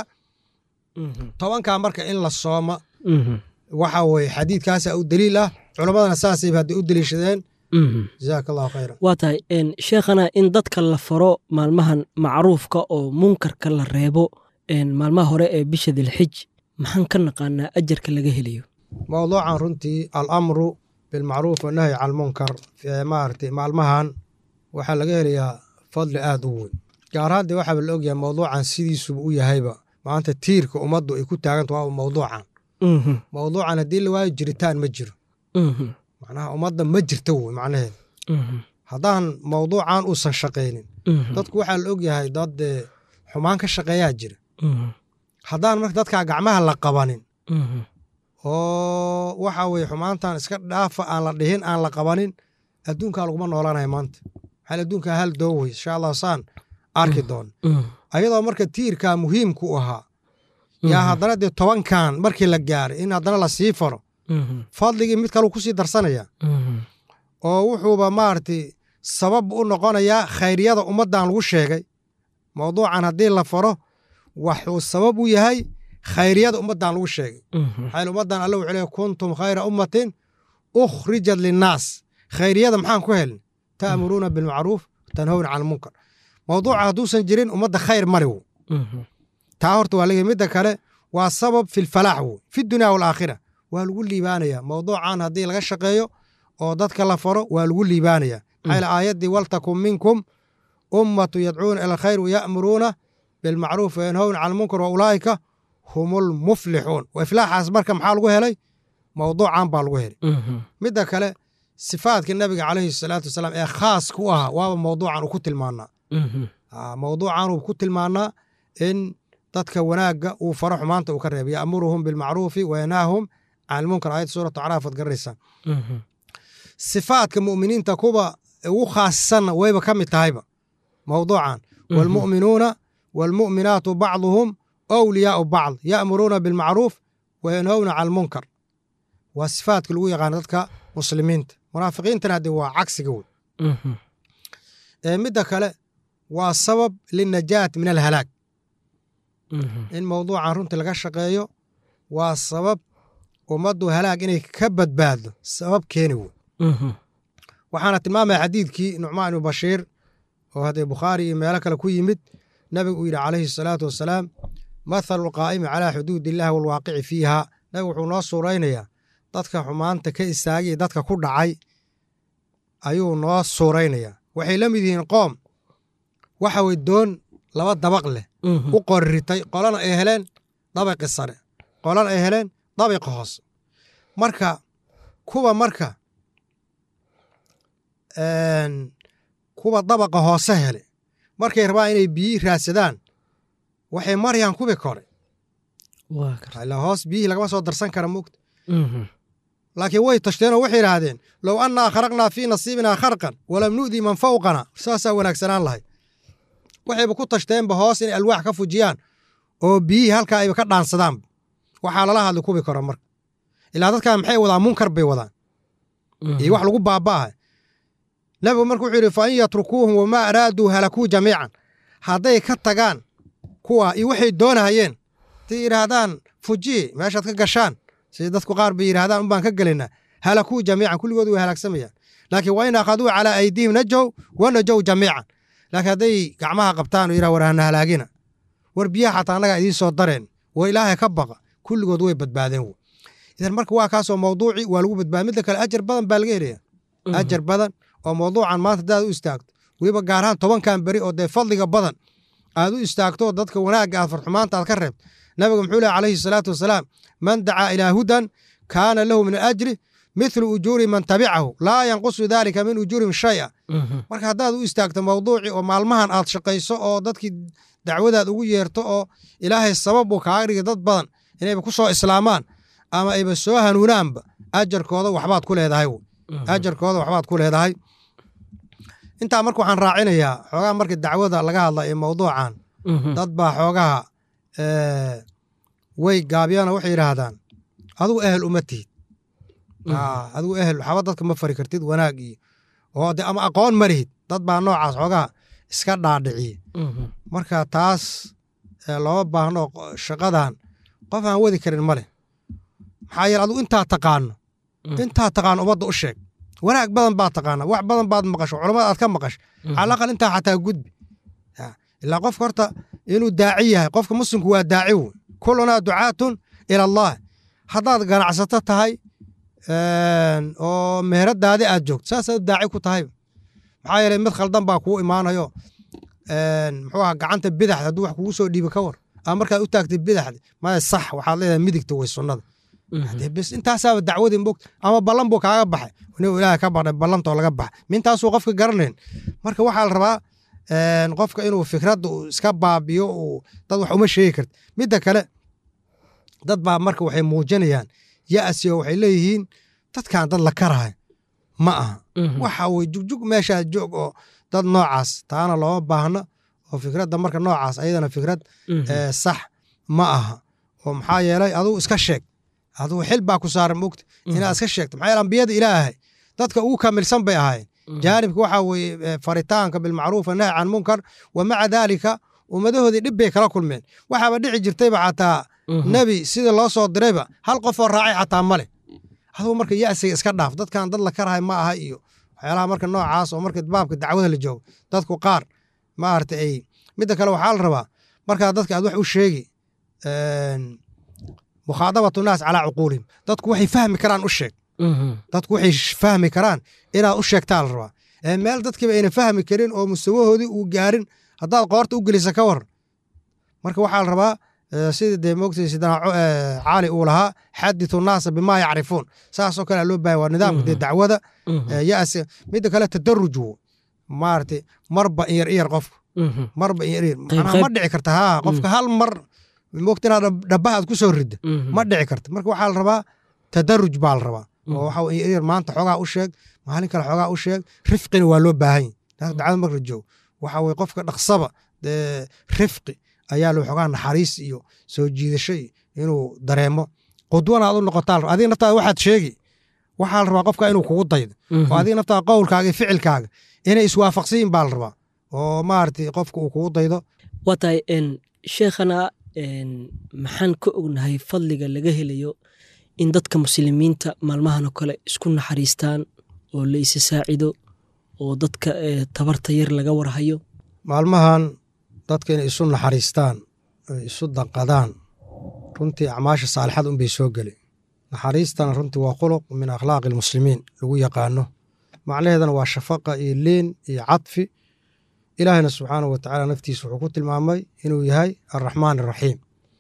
S3: tobankaa marka in la soomo waxa weye xadiidkaasa u daliil ah culammadana saasayba hadday u deliishadeen jazaaka allahu khayran
S2: waa tahay een, sheekhana in dadka la faro maalmahan macruufka oo munkarka la reebo een, maalmaha hore ee bisha dilxij maxaan ka naqaanaa ajarka laga helayo
S3: mowduucan runtii alamru bilmacruuf wanahyi can lmunkar ee maaragtay maalmahan waxaa laga helayaa fadli aad u weyn gaar ahaan dee waxaaba la ogyahay mowduucan sidiisuba u yahayba maanta tiirka ummaddu ay ku taaganta waa mowduucan mowduucan haddii la waayo jiritaan ma jiro macnaha ummadda ma jirto wey macnaheeda haddaan mowduucan uusan shaqaynin dadku waxaa la ogyahay dad dee xumaan ka shaqeeyaa jira haddaan marka dadkaa gacmaha la qabanin oo waxa weye xumaantan iska dhaafa aan la dhihin aan la qabanin adduunkaa laguma noolanaya maanta maxaa adduunkaa hal doowey insha allah saan arki doon ayadoo marka tiirkaa muhiimku u ahaa yaa haddana dee tobankan markii la gaaray in haddana la sii faro fadligii mid kaluu kusii darsanaya oo wuxuuba maaragtay sabab u noqonayaa khayriyada ummaddan lagu sheegay mowduucan haddii la faro waxuu sabab u yahay khayriyada ummaddan lagu sheegay maxaa yeele ummaddan alle wuxuu leeyahy kuntum khayra ummatin ukhrijat linnaas khayriyada maxaan ku helin ta'muruuna bilmacruuf tanhowna can almunkar mowduuca hadduusan jirin ummadda khayr mari wo taa horta waa laga midda kale waa sabab fi lfalaax wo fi dunya walaakhira waa lagu liibaanaya mowduucan haddii laga shaqeeyo oo dadka la faro waa lagu liibaanaya maxaa yeele aayaddii waltakun minkum ummatu yadcuuna ila alkhayr waya'muruuna bilmacruuf wayanhowna cala almunkar wa ulaa'ika hum ulmuflixuun wa iflaaxaas marka maxaa lagu helay mawduucan baa lagu helay midda kale sifaadka nabiga calayhi salaatu wasalaam ee khaaska u ahaa waaba mawduucan uu ku tilmaanaa mawduucan uu ku tilmaanaa in dadka wanaagga uu faro xumaanta uu ka reebay ya'muruhum bilmacruufi wayanhaahum can almunkar aayadda suuratu acraaf ad garanaysaa sifaadka mu'miniinta kuwa ugu khaasisanna wayba ka mid tahayba mawduucan waalmu'minuuna waalmu'minaatu bacduhum awliyaau bacd ya'muruuna bilmacruuf wayanhowna can almunkar waa sifaadka lagu yaqaana dadka muslimiinta munaafiqiintana haddee waa cagsiga wey midda kale waa sabab linajaat min alhalaag in mawduucan runtii laga shaqeeyo waa sabab ummaddu halaag inay ka badbaaddo sabab keeni wey waxaana tilmaamaya xadiidkii nucmaan ibnu bashiir oo haddee bukhaari iyo meelo kale ku yimid nabigu uu yidhi calayhi asalaatu wassalaam mathalu alqaa'imi calaa xuduudi illahi waalwaaqici fiiha nabigu wuxuu noo suuraynayaa dadka xumaanta ka istaagay dadka ku dhacay ayuu noo suuraynayaa waxay la mid yihiin qoom waxa way doon laba dabaq leh u qorritay qolana ay heleen dabaqi sare qolana ay heleen dabiqa hoose marka kuwa marka kuwa dabaqa hoose hele markay rabaan inay biyi raadsadaan waxay marayaan kubi kore ilaa hoos biyihii lagama soo darsan kara mogta laakiin way tashteenoo waxay idhaahdeen low annaa kharaqnaa fii nasiibinaa kharqan walam nu'dii man fawqana saasaa wanaagsanaan lahay waxayba ku tashteenba hoos inay alwaax ka fujiyaan oo biyihii halkaa ayba ka dhaansadaanba waxaa lala hadli kubi karo marka ilaa dadkaa maxay wadaan munkar bay wadaan iyo wax lagu baaba'aha nabigu marka wuxuu yidhi fa in yatrukuuhum wamaa araaduu halakuu jamiican hadday ka tagaan kuwa iyo waxay doonahayeen haday yidhaahdaan fujiye meeshaad ka gashaan sida dadku qaar bay yidhahdaan unbaan ka gelaynaa halakuu jamiican kulligood way halaagsamayaan laakiin wa in akhaduu calaa aydiihim najow wa najow jamiican laakiin hadday gacmaha qabtaan oo yidhaha war hana halaagina war biyaha xataa annagaa idiin soo dareen war ilaahay ka baqa kulligood way badbaadeen w idan marka waa kaasoo mawduuci waa lagu badbaada midda kale ajar badan baa laga helaya ajar badan oo mawduucan maanta hadaad u istaagto weliba gaar ahaan tobankan beri oo dee fadliga badan aad u istaagto dadka wanaagga aad farxumaanta aad ka reebto nabiga muxuu leh calayhi salaatu wasalaam man dacaa ilaa hudan kaana lahu min ajri mithlu ujuuri man tabicahu laa yanqusu daalika min ujuurihim shaya marka haddaad u istaagto mawduuci oo maalmahan aad shaqayso oo dadkii dacwadaad ugu yeerto oo ilaahay sabab uu kaaga dhigay dad badan inayba ku soo islaamaan ama ayba soo hanuunaanba ajarkooda waxbaad ku leedahay ajarkooda waxbaad ku leedahay intaa marka waxaan raacinayaa xoogaha marka dacwada laga hadla ee mawduucan dad baa xoogaha way gaabyaana waxay yidhaahdaan adigu ehel uma tihid adigu ehel waxba dadka ma fari kartid wanaag iyo oo de ama aqoon ma lihid dad baa noocaas xoogaha iska dhaadhiciye marka taas looma baahno shaqadan qof aan wadi karin ma leh maxaa yeele adigu intaa taqaano intaa taqaano ummadda u sheeg wanaag badan baad taqaana wax badan baad maqasho culamada aad ka maqasho calaqal intaa xataa gudbi ilaa qofka horta inuu daaci yahay qofka muslimku waa daaci wey kulunaa ducaatun ila allah haddaad ganacsato tahay oo meheradaadi aad joogto saasaad daaci ku tahay maxaa yeele mid khaldan baa kuu imaanayo muxuu aha gacanta bidaxda hadduu wax kugu soo dhiibi ka war ama markaad u taagtay bidaxda maya sax waxaad leedahay midigta way sunnada bes intaasaaba dacwadii mog ama ballan buu kaaga baxay inuu ilaahay ka baxday ballantoo laga baxay mintaasuu qofka garanayn marka waxaa la rabaa qofka inuu fikradda uu iska baabiyo uu dad wax uma sheegi karta midda kale dad baa marka waxay muujinayaan ya'si oo waxay leeyihiin dadkan dad la karahay ma aha waxa weye jugjug meeshaas joog oo dad noocaas taana looma baahno oo fikradda marka noocaas ayadana fikrad sax ma aha oo maxaa yeelay adugu iska sheeg adugu xil baa ku saaran mogta inaad iska sheegto maxaa yeele ambiyada ilaahay dadka ugu kamilsan bay ahaayeen jaanibka waxaa weeye faritaanka bilmacruuf nahy can munkar wa maca daalika ummadahoodii dhib bay kala kulmeen waxaaba dhici jirtayba xataa nebi sida loo soo dirayba hal qofoo raacay xataa male adugu marka ya'siga iska dhaaf dadkan dad la karahay ma aha iyo waxyaalaha marka noocaas oo marka baabka dacwada la joogo dadku qaar maarata ay midda kale waxaa la rabaa markaa dadka aad wax u sheegi mukhaadabatu naas calaa cuquulihim dadku waxay fahmi karaan u sheeg dadku waxay fahmi karaan inaad u sheegtaa la rabaa ee meel dadkiiba ayna fahmi karin oo mustawahoodii uu gaarin haddaad qoorta u gelisa ka waran marka waxaa la rabaa sida dee moogtay sidana caali uu lahaa xadithu naasa bimaa yacrifuun saasoo kale loo bahan waa nidaamka dee dacwada yas midda kale tadaruj wo maaragtay marba in yar iyar qofka marba in yar iyar macnaha ma dhici karta haa qofka hal mar moogta inaad dhabaha aad ku soo ridda ma dhici karta marka waxaa la rabaa tadaruj baa la rabaa oo waxa in yar maanta xoogaa u sheeg maalin kale xoogaa u sheeg rifqina waa loo baahan yahy dacwada marka la joogo waxa weye qofka dhaqsaba dee rifqi ayaa loo xogaa naxariis iyo soo jiidasho iyo inuu dareemo qudwana aad u noqotaa adiga naftaada waxaad sheegi waxaa la rabaa qofka inuu kugu daydo oo adiga naftaada qowlkaaga iyo ficilkaaga inay iswaafaqsiyin baa la rabaa oo maaragtay qofka uu kugu daydo
S2: waa tahay sheekhana maxaan ka ognahay fadliga laga helayo in dadka muslimiinta maalmahan oo kale isku naxariistaan oo la isa saacido oo dadka tabarta yar laga warhayo
S3: maalmahan dadka inay isu naxariistaan oy isu danqadaan runtii acmaasha saalixada unbay soo geli naxariistana runtii waa khuluq min akhlaaqi almuslimiin lagu yaqaano macnaheedana waa shafaqa iyo liin iyo cadfi ilaahina subxaanahu wa tacaala naftiisa wuxuu ku tilmaamay inuu yahay alraxmaan araxiim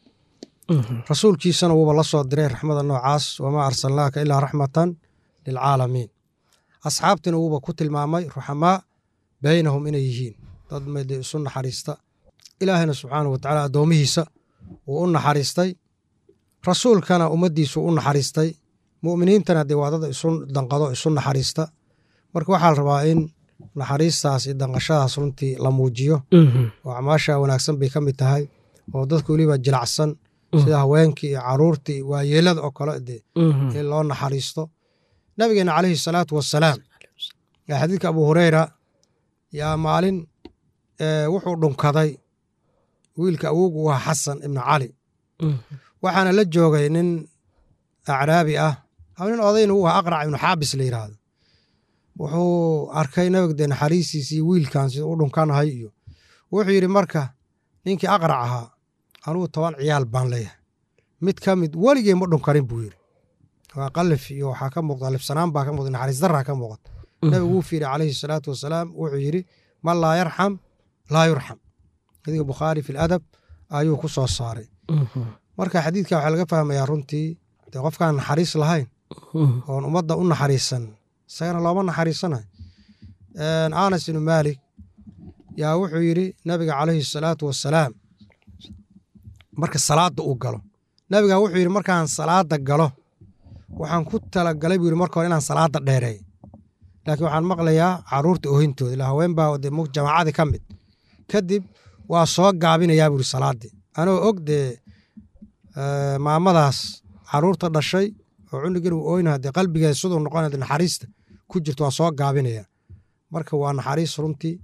S3: rasuulkiisana wuuba la soo diray raxmada noocaas wamaa arsalnaaka ilaa raxmatan lilcaalamiin asxaabtiina wuuba ku tilmaamay ruxamaa baynahum inay yihiin dad made isu naxariista ilaahayna subxaanahu wa tacaala addoomihiisa wuu u naxariistay rasuulkana ummaddiisu u naxariistay mu'miniintana dee waa dad isu danqado isu naxariista marka waxaa la rabaa in naxariistaas iyo danqashadaas runtii la muujiyo oo acmaasha wanaagsan bay ka mid tahay oo dadka weliba jilacsan sida haweenkii iyo caruurtii waayeelada oo kale dee in loo naxariisto nabigeena calayhi salaatu wassalaam xadiidka abu hureyra yaa maalin wuxuu dhunkaday wiilka awogu u ahaa xasan ibnu cali waxaana la joogay nin acraabi ah nin odayna u ahaa aqrac ibnu xaabis la yidhaahdo wuxuu arkay nabiga dee naxariistiisi iyo wiilkan sida u dhunkanahay iyo wuxuu yidhi marka ninkii aqrac ahaa anugu toban ciyaal baan leeyahay mid ka mid weligey ma dhunkanin buu yidhi waa qalif iyo waxaa ka muuqda libsanaan baa ka muuqda naxariis daraa ka muuqata nabigu wuu fiiri calayhi salaatu wasalaam wuxuu yidhi man laa yarxam laa yurxam xadiidka bukhaari fi ladab ayuu ku soo saaray marka xadiidka waxaa laga fahmayaa runtii dee qofkaan naxariis lahayn oon ummadda u naxariisan isagana looma naxariisanayo anas ibnu maalik yaa wuxuu yidhi nabiga calayhi salaatu wasalaam marka salaadda uu galo nabiga wuxuu yidhi markaan salaadda galo waxaan ku talagalay buu yidhi marka hore inaan salaadda dheereey laakiin waxaan maqlayaa caruurta ohintooda ilaa haween baa de jamaacadii ka mid kadib waa soo gaabinayaa buu yidhi salaaddii anoo og dee maamadaas caruurta dhashay oo cunugin uu ooynaha dee qalbigeeda siduu noqonaya naxariista ku jirto waa soo gaabinaya marka waa naxariis runtii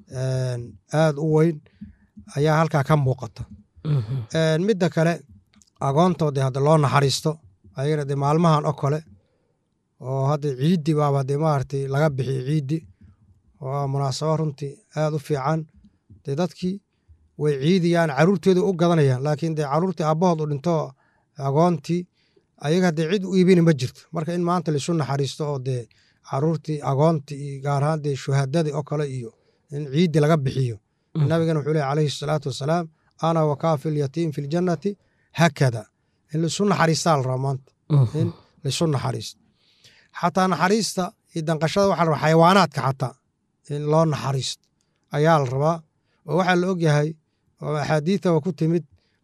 S3: aad u weyn ayaa halkaa ka muuqata midda kale agoonto dee hadda loo naxariisto ayagana dee maalmahan oo kale oo hadda ciiddi baaba dee maaragtay laga bixiyo ciiddi waa munaasabo runtii aad u fiican dee dadkii way ciidiyaan caruurtooda u gadanayaan laakiin dee caruurtii aabbahood u dhinto agoontii ayaga dee cid u iibini ma jirto marka in maanta laisu naxariisto oo dee caruurtii agoontii iyo gaar ahaan dee shuhadadii oo kale iyo in ciiddi laga bixiyo nabigana wuxuu leh calayhi salaatu wasalaam ana wakaafi lyatiim fi ljannati hakada in laisu naxariistaa la rabaa maanta in laisu naxariisto xataa naxariista iyo danqashada waxaa la rabaa xayawaanaadka xataa in loo naxariisto ayaa la rabaa oo waxaa la ogyahay oo axaadiidaba ku timid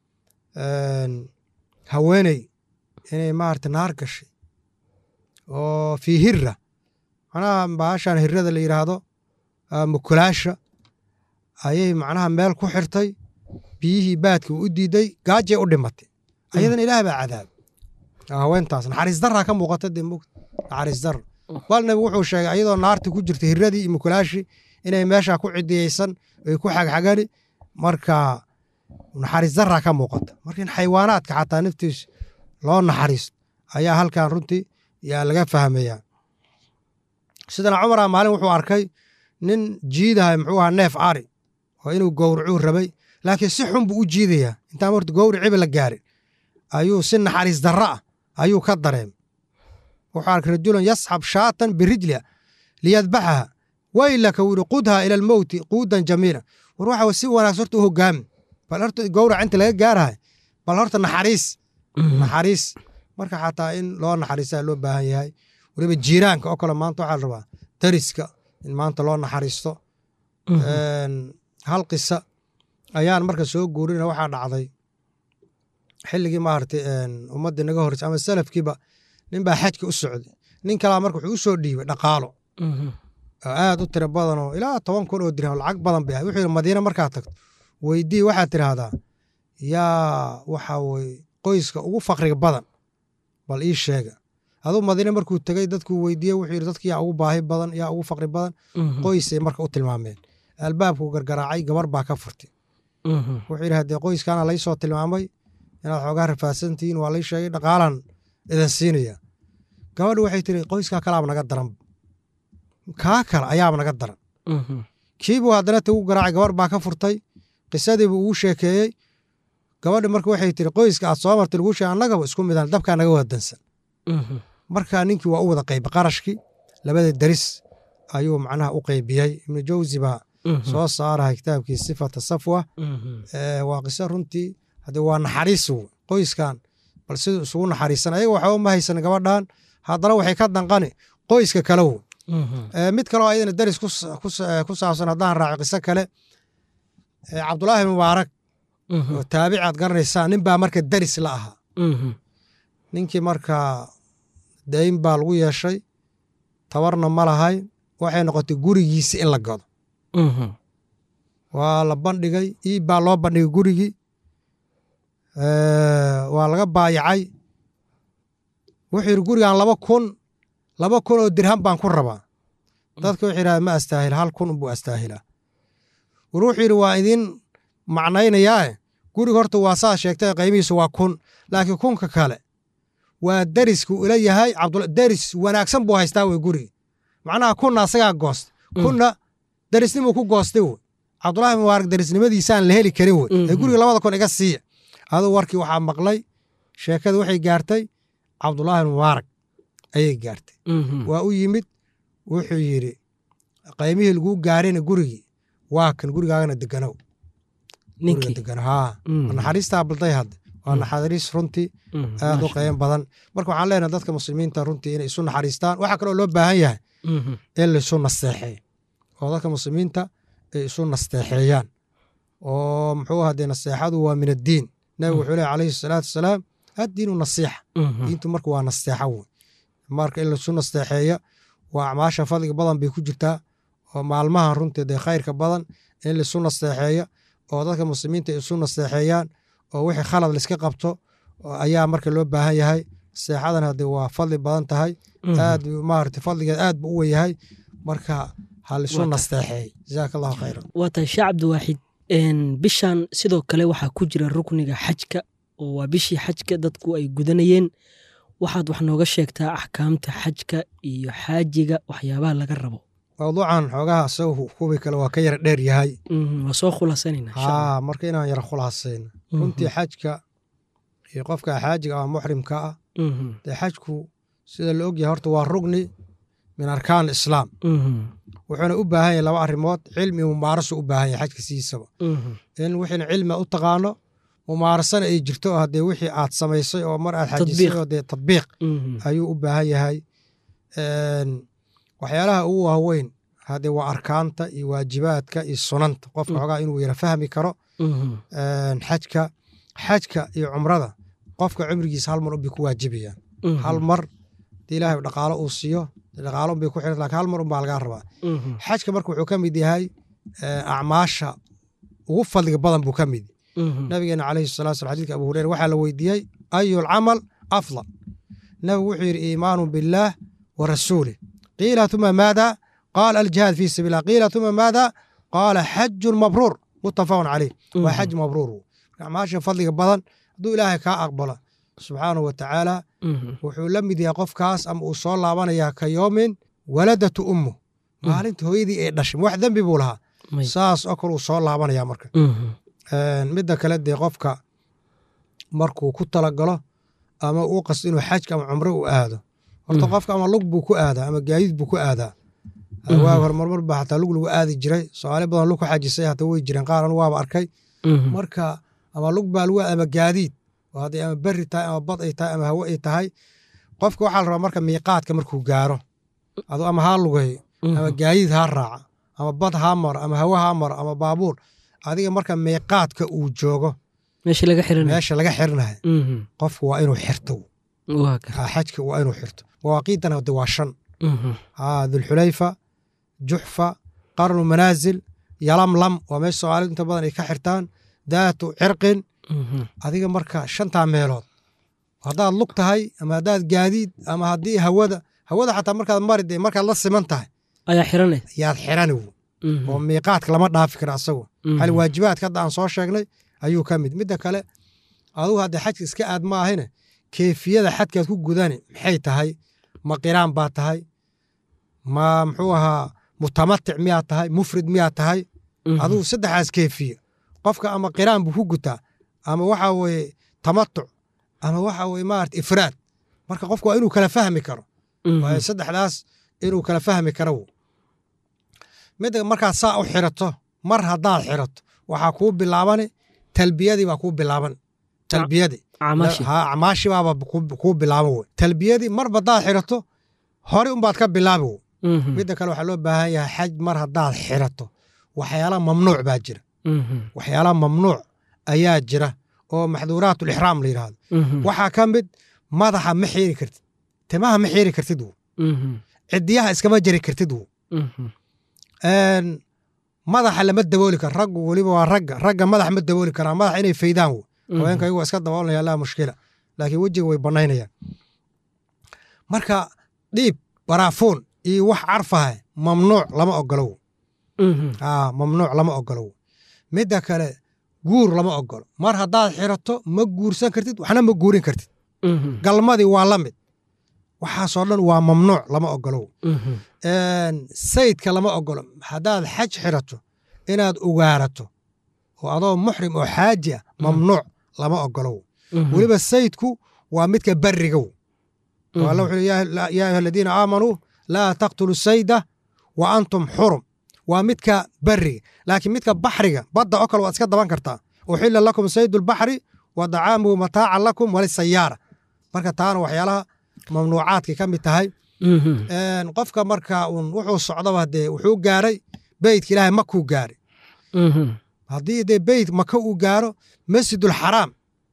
S3: haweeney inay maarata naar gashay oo fii hira macnaha baashan hirada la yidhaahdo mukulaasha ayay macnaha meel ku xirtay biyihii baadka u diiday gaajay u dhimatay ayadana ilaah baa cadaab haweentaas naxariis daraa ka muuqata dee mugta naxariis dara bal nabigu wuxuu sheegay ayadoo naartii ku jirta hiradii iyo mukulaashii inay meeshaa ku cidiyeysan ay ku xagxagani marka naxariis daraa ka muuqata marka in xayawaanaadka xataa naftiisa loo naxariisto ayaa halkan runtii yaa laga fahmayaa sidana cumara maalin wuxuu arkay nin jiidahay muxuu ahaa neef ari oo inuu gowracuu rabay laakiin si xun buu u jiidayaa intaan horta gowriciba la gaarin ayuu si naxariis darro ah ayuu ka dareemay wuxuu arkay rajulan yasxab shaatan birijliha liyadbaxaha waylaka wuri qudha ila almowti quudan jamiila war waxa si wanaagsan horta u hogaami bal horta gowrac inta laga gaarahay bal horta naxariis naxariis marka xataa in loo naxariistaa loo baahan yahay weliba jiiraanka oo kale maanta waxaa la rabaa dariska in maanta loo naxariisto hal qisa ayaan marka soo guurina waxaa dhacday xilligii maaragtay ummaddii naga horreysay ama salafkiiba nin baa xajka u socday nin kalaa marka wuxuu u soo dhiibay dhaqaalo oo aad u tiro badanoo ilaa toban kun oo dirham lacag badan bay ahay wuxuu yidhi madiina markaad tagto weydii waxaad tidhaahdaa yaa waxa weye qoyska ugu fakriga badan bal ii sheega aduu madiine markuu tegey dadkuu weydiiyey wuxuu yidhi dadki yaa ugu baahi badan yaa ugu fakri badan qoysay marka u tilmaameen albaabkuu gargaraacay gabar baa ka furtay wuxuu yidhi haddee qoyskaana laysoo tilmaamay inaad xoogaa rafaadsantihiin waa lay sheegay dhaqaalan idan siinaya gabadhi waxay tiri qoyskaa kalaaba naga daran kaa kale ayaaba naga daran kiibuu haddana tagu garaacay gabar baa ka furtay qisadiibuu ugu sheekeeyey gabadhi marka waxay tiri qoyska aad soo martay laguu sheeg annagaba isku midaan dabkaa naga wadansan marka ninkii waa u wada qayba qarashkii labada deris ayuu macnaha u qaybiyey ibnu jawsi baa soo saarahay kitaabkii sifata safwa waa qiso runtii haddee waa naxariis qoyskan bal siduu isugu naxariisan ayaga waxba ma haysan gabadhan haddana waxay ka danqani qoyska kale wo mid kaleo ayadana deris ku saabsan haddaan raaco qiso kale cabdulaahi mubaarak oo taabicaad garanaysaa nin baa marka deris la ahaa ninkii marka dayn baa lagu yeeshay tabarna ma lahay waxay noqotay gurigiisi in la gado waa la bandhigay iib baa loo bandhigay gurigii waa laga baayacay wuxuu yidhi gurigan laba kun laba kun oo dirham baan ku rabaa dadka wuxuu yidhahda ma astaahila hal kun unbuu astaahilaa war wuxuu yidhi waa idin macnaynayaae guriga horta waa saa sheegtay qaymihiisu waa kun laakiin kunka kale waa deriskuu ila yahay deris wanaagsan buu haystaa wey guriga macnaha kunna asagaa goosta kunna derisnimuu ku goostay wey cabdulahi mubaarak derisnimadiisaan la heli karin wey ee guriga labada kun iga siiya aduu warkii waxaa maqlay sheekada waxay gaartay cabdulaahi mubaarak ayay gaartay waa u yimid wuxuu yidhi qaymihii laguu gaarayna gurigii waa kan gurigaagana deganow naxariistaa balday hadde waa naxariis runtii aad u qeyn badan marka waxaan leenahay dadka muslimiinta runtii inay isu naxariistaan waxaa kaloo loo baahan yahay in laisu nasteexeeyo oo dadka muslimiinta ay isu nasteexeeyaan oo muxuu hadee naseexadu waa min addiin nabigu wuxuu leh calayhi salaatu wasalaam addiinu nasiixa diintu marka waa nasteexa wey marka in laisu nasteexeeya waa acmaasha fadliga badan bay ku jirtaa oo maalmaha runtii dee khayrka badan in laisu nasteexeeya oo dadka muslimiinta ay isu nasteexeeyaan oo wixii khalad laiska qabto ayaa marka loo baahan yahay nasteexadan hadee waa fadli badan tahay aad maarata fadligeed aad buu u weyahay marka ha laisu nasteexeey jazaaka allahu khayran
S2: waa tahay sheekh cabdiwaaxid bishan sidoo kale waxaa ku jira rukniga xajka oo waa bishii xajka dadku ay gudanayeen waxaad wax nooga sheegtaa axkaamta xajka iyo xaajiga waxyaabaha laga rabo
S3: mawduucan xoogaha isagu kuwii kale waa ka yara dheer yahay
S2: waa soo khulasanayna
S3: haa marka inaan yara khulaasayno runtii xajka iyo qofka xaajiga ama muxrimka ah dee xajku sida la ogyahay horta waa rugni min arkaan islaam wuxuuna u baahan yahay laba arrimood cilmi mumaarasu u baahan yahay xajka sidiisaba in wixiina cilmiga u taqaano mumaarasana ay jirto oo haddee wixii aad samaysay oo mar aad xajisay oo dee tadbiiq ayuu u baahan yahay waxyaalaha ugu waaweyn haddee waa arkaanta iyo waajibaadka iyo sunanta qofka xogaa inuu yara fahmi karo xajka xajka iyo cumrada qofka cumrigiisa hal mar unbay ku waajibayaan hal mar hadii ilaahay dhaqaalo uu siiyo dhaqaalo unbay ku xiran lakin hal mar unbaa lagaa rabaa xajka marka wuxuu ka mid yahay acmaasha ugu fadliga badan buu ka mid nabigeena calayhi salatu slam xadidka abu hureyra waxaa la weydiiyey ayu lcamal afdal nabigu wuxuu yidhi iimaanu billaah wa rasuulih qiila tuma maada qaala aljihaad fi sabilah qiila tuma maada qaala xajun mabruur mutafaqun caleyh waa xaj mabruur acmaasha fadliga badan hadduu ilaahay kaa aqbalo subxaanahu wa tacaala wuxuu la mid yahay qofkaas ama uu soo laabanayaa ka yoomin waladatu ummu maalinta hooyadii ay dhashay wax dembi buu lahaa saas oo kale uu soo laabanaya marka midda kale dee qofka markuu ku talagalo ama uu qasto inuu xajka ama cumro u aado horta
S2: Mhm.
S3: qofka ama lug buu ku aadaa ama gaadiid buu ku aadaa
S2: Mhm.
S3: waa hormarmar baa hataa lug lagu aadi jiray soomaali badan lug ku xajisay hata way jireen qaar anu waaba arkay
S2: Mhm.
S3: marka ama lug baa lagu ama gaadiid oo hadday ama berri tahay ama bad ay tahay ama hawo ay tahay qofka waxaa la rabaa marka miiqaadka markuu gaaro adu ama haa lugeeyo
S2: Mhm.
S3: ama gaadiid haa raaca ama bad haa maro ama hawo haa maro ama baabuur adiga marka miiqaadka uu joogo
S2: meesha laga xiranay
S3: meesha laga xirinayo
S2: Mhm.
S3: qofku waa inuu xirto
S2: waa gar
S3: Ah, xajka waa inuu xirto mawaaqiidana de waa shan
S2: Mhm.
S3: Ah, dulxulayfa juxfa qarnu manaasil yalamlam waa meesha soomaalidu inta badan ay ka xirtaan daatu cirqin
S2: Mhm.
S3: adiga marka shantaa meelood haddaad lug tahay ama haddaad gaadiid ama haddii hawada hawada xataa markaad mari dee markaad la siman tahay
S2: ayaa xiranay
S3: yaad xirani wo
S2: Mhm.
S3: oo miiqaadka lama dhaafi kara asagu
S2: Mhm.
S3: hal waajibaadka hadda aan soo sheegnay ayuu ka mid midda kale adugu hadda xajka iska aad ma ahine keefiyada xadkaad ku gudani maxay tahay ma qiraan baa tahay ma muxuu ahaa mutamatic miyaa tahay mufrid miyaa tahay
S2: Mhm.
S3: adugu saddexaas keefiya qofka ama qiraan buu ku gutaa ama waxa weye tamatuc ama waxa weye maarata ifraad marka qofku waa inuu kala fahmi karo
S2: Mhm.
S3: waayo saddexdaas inuu kala fahmi karo wo midda markaad saa u xirato mar haddaad xirato waxaa kuu bilaabani talbiyadii baa kuu bilaaban talbiyadii
S2: Acmaashi.
S3: ha acmaashi baaba kuu- kuu bilaaban wey talbiyadii marba haddaad xirato hore unbaad ka bilaabi wey
S2: Mhm.
S3: midda kale waxaa loo baahan yahay xaj mar haddaad xirato waxyaala mamnuuc baa jira
S2: Mhm.
S3: waxyaala mamnuuc ayaa jira oo maxduuraatu lixraam la yidhaahdo
S2: Mhm.
S3: waxaa ka mid madaxa ma xiiri kartid timaha ma xiiri kartid wo
S2: Mhm.
S3: cidiyaha iskama jari kartid wo
S2: Mhm.
S3: Een, madaxa lama dabooli karo raggu weliba waa ragga ragga madax ma dabooli karaa madax inay faydaan wo haweenka iyagu waa iska daboolanaya laa mushkila laakiin wejiga way banaynayaan marka dhiib baraafuun iyo wax carfaha mamnuuc lama ogolo wo
S2: Mhm.
S3: aa mamnuuc lama ogolo wo midda kale guur lama ogolo mar haddaad xirato ma guursan kartid waxna ma guurin kartid
S2: Mhm.
S3: galmadii waa la mid waxaasoo dhan waa mamnuuc lama ogolo wo
S2: Mhm.
S3: Een, sayidka lama ogolo haddaad xaj xirato inaad ugaarato oo adoo muxrim oo xaaji ah mamnuuc lama ogolo
S2: Mhm.
S3: weliba sayidku waa midka beriga wo
S2: Mhm.
S3: oo alla wuxuu yidhi, yaa yaa ayuha aladiina aamanuu laa taqtulu sayda wa antum xurum waa midka beriga laakiin midka baxriga badda oo kale waad iska daban kartaa uxila lakum saydu lbaxri wa dacaamuhu mataacan lakum walisayaara marka taana waxyaalaha mamnuucaadkay ka mid tahay
S2: Mhm.
S3: Een, qofka marka uun wuxuu socdaba dee wuxuu gaaray beytka ilaahay makuu gaaray
S2: Mhm.
S3: haddii dee beyt maka uu gaaro masjidul xaraam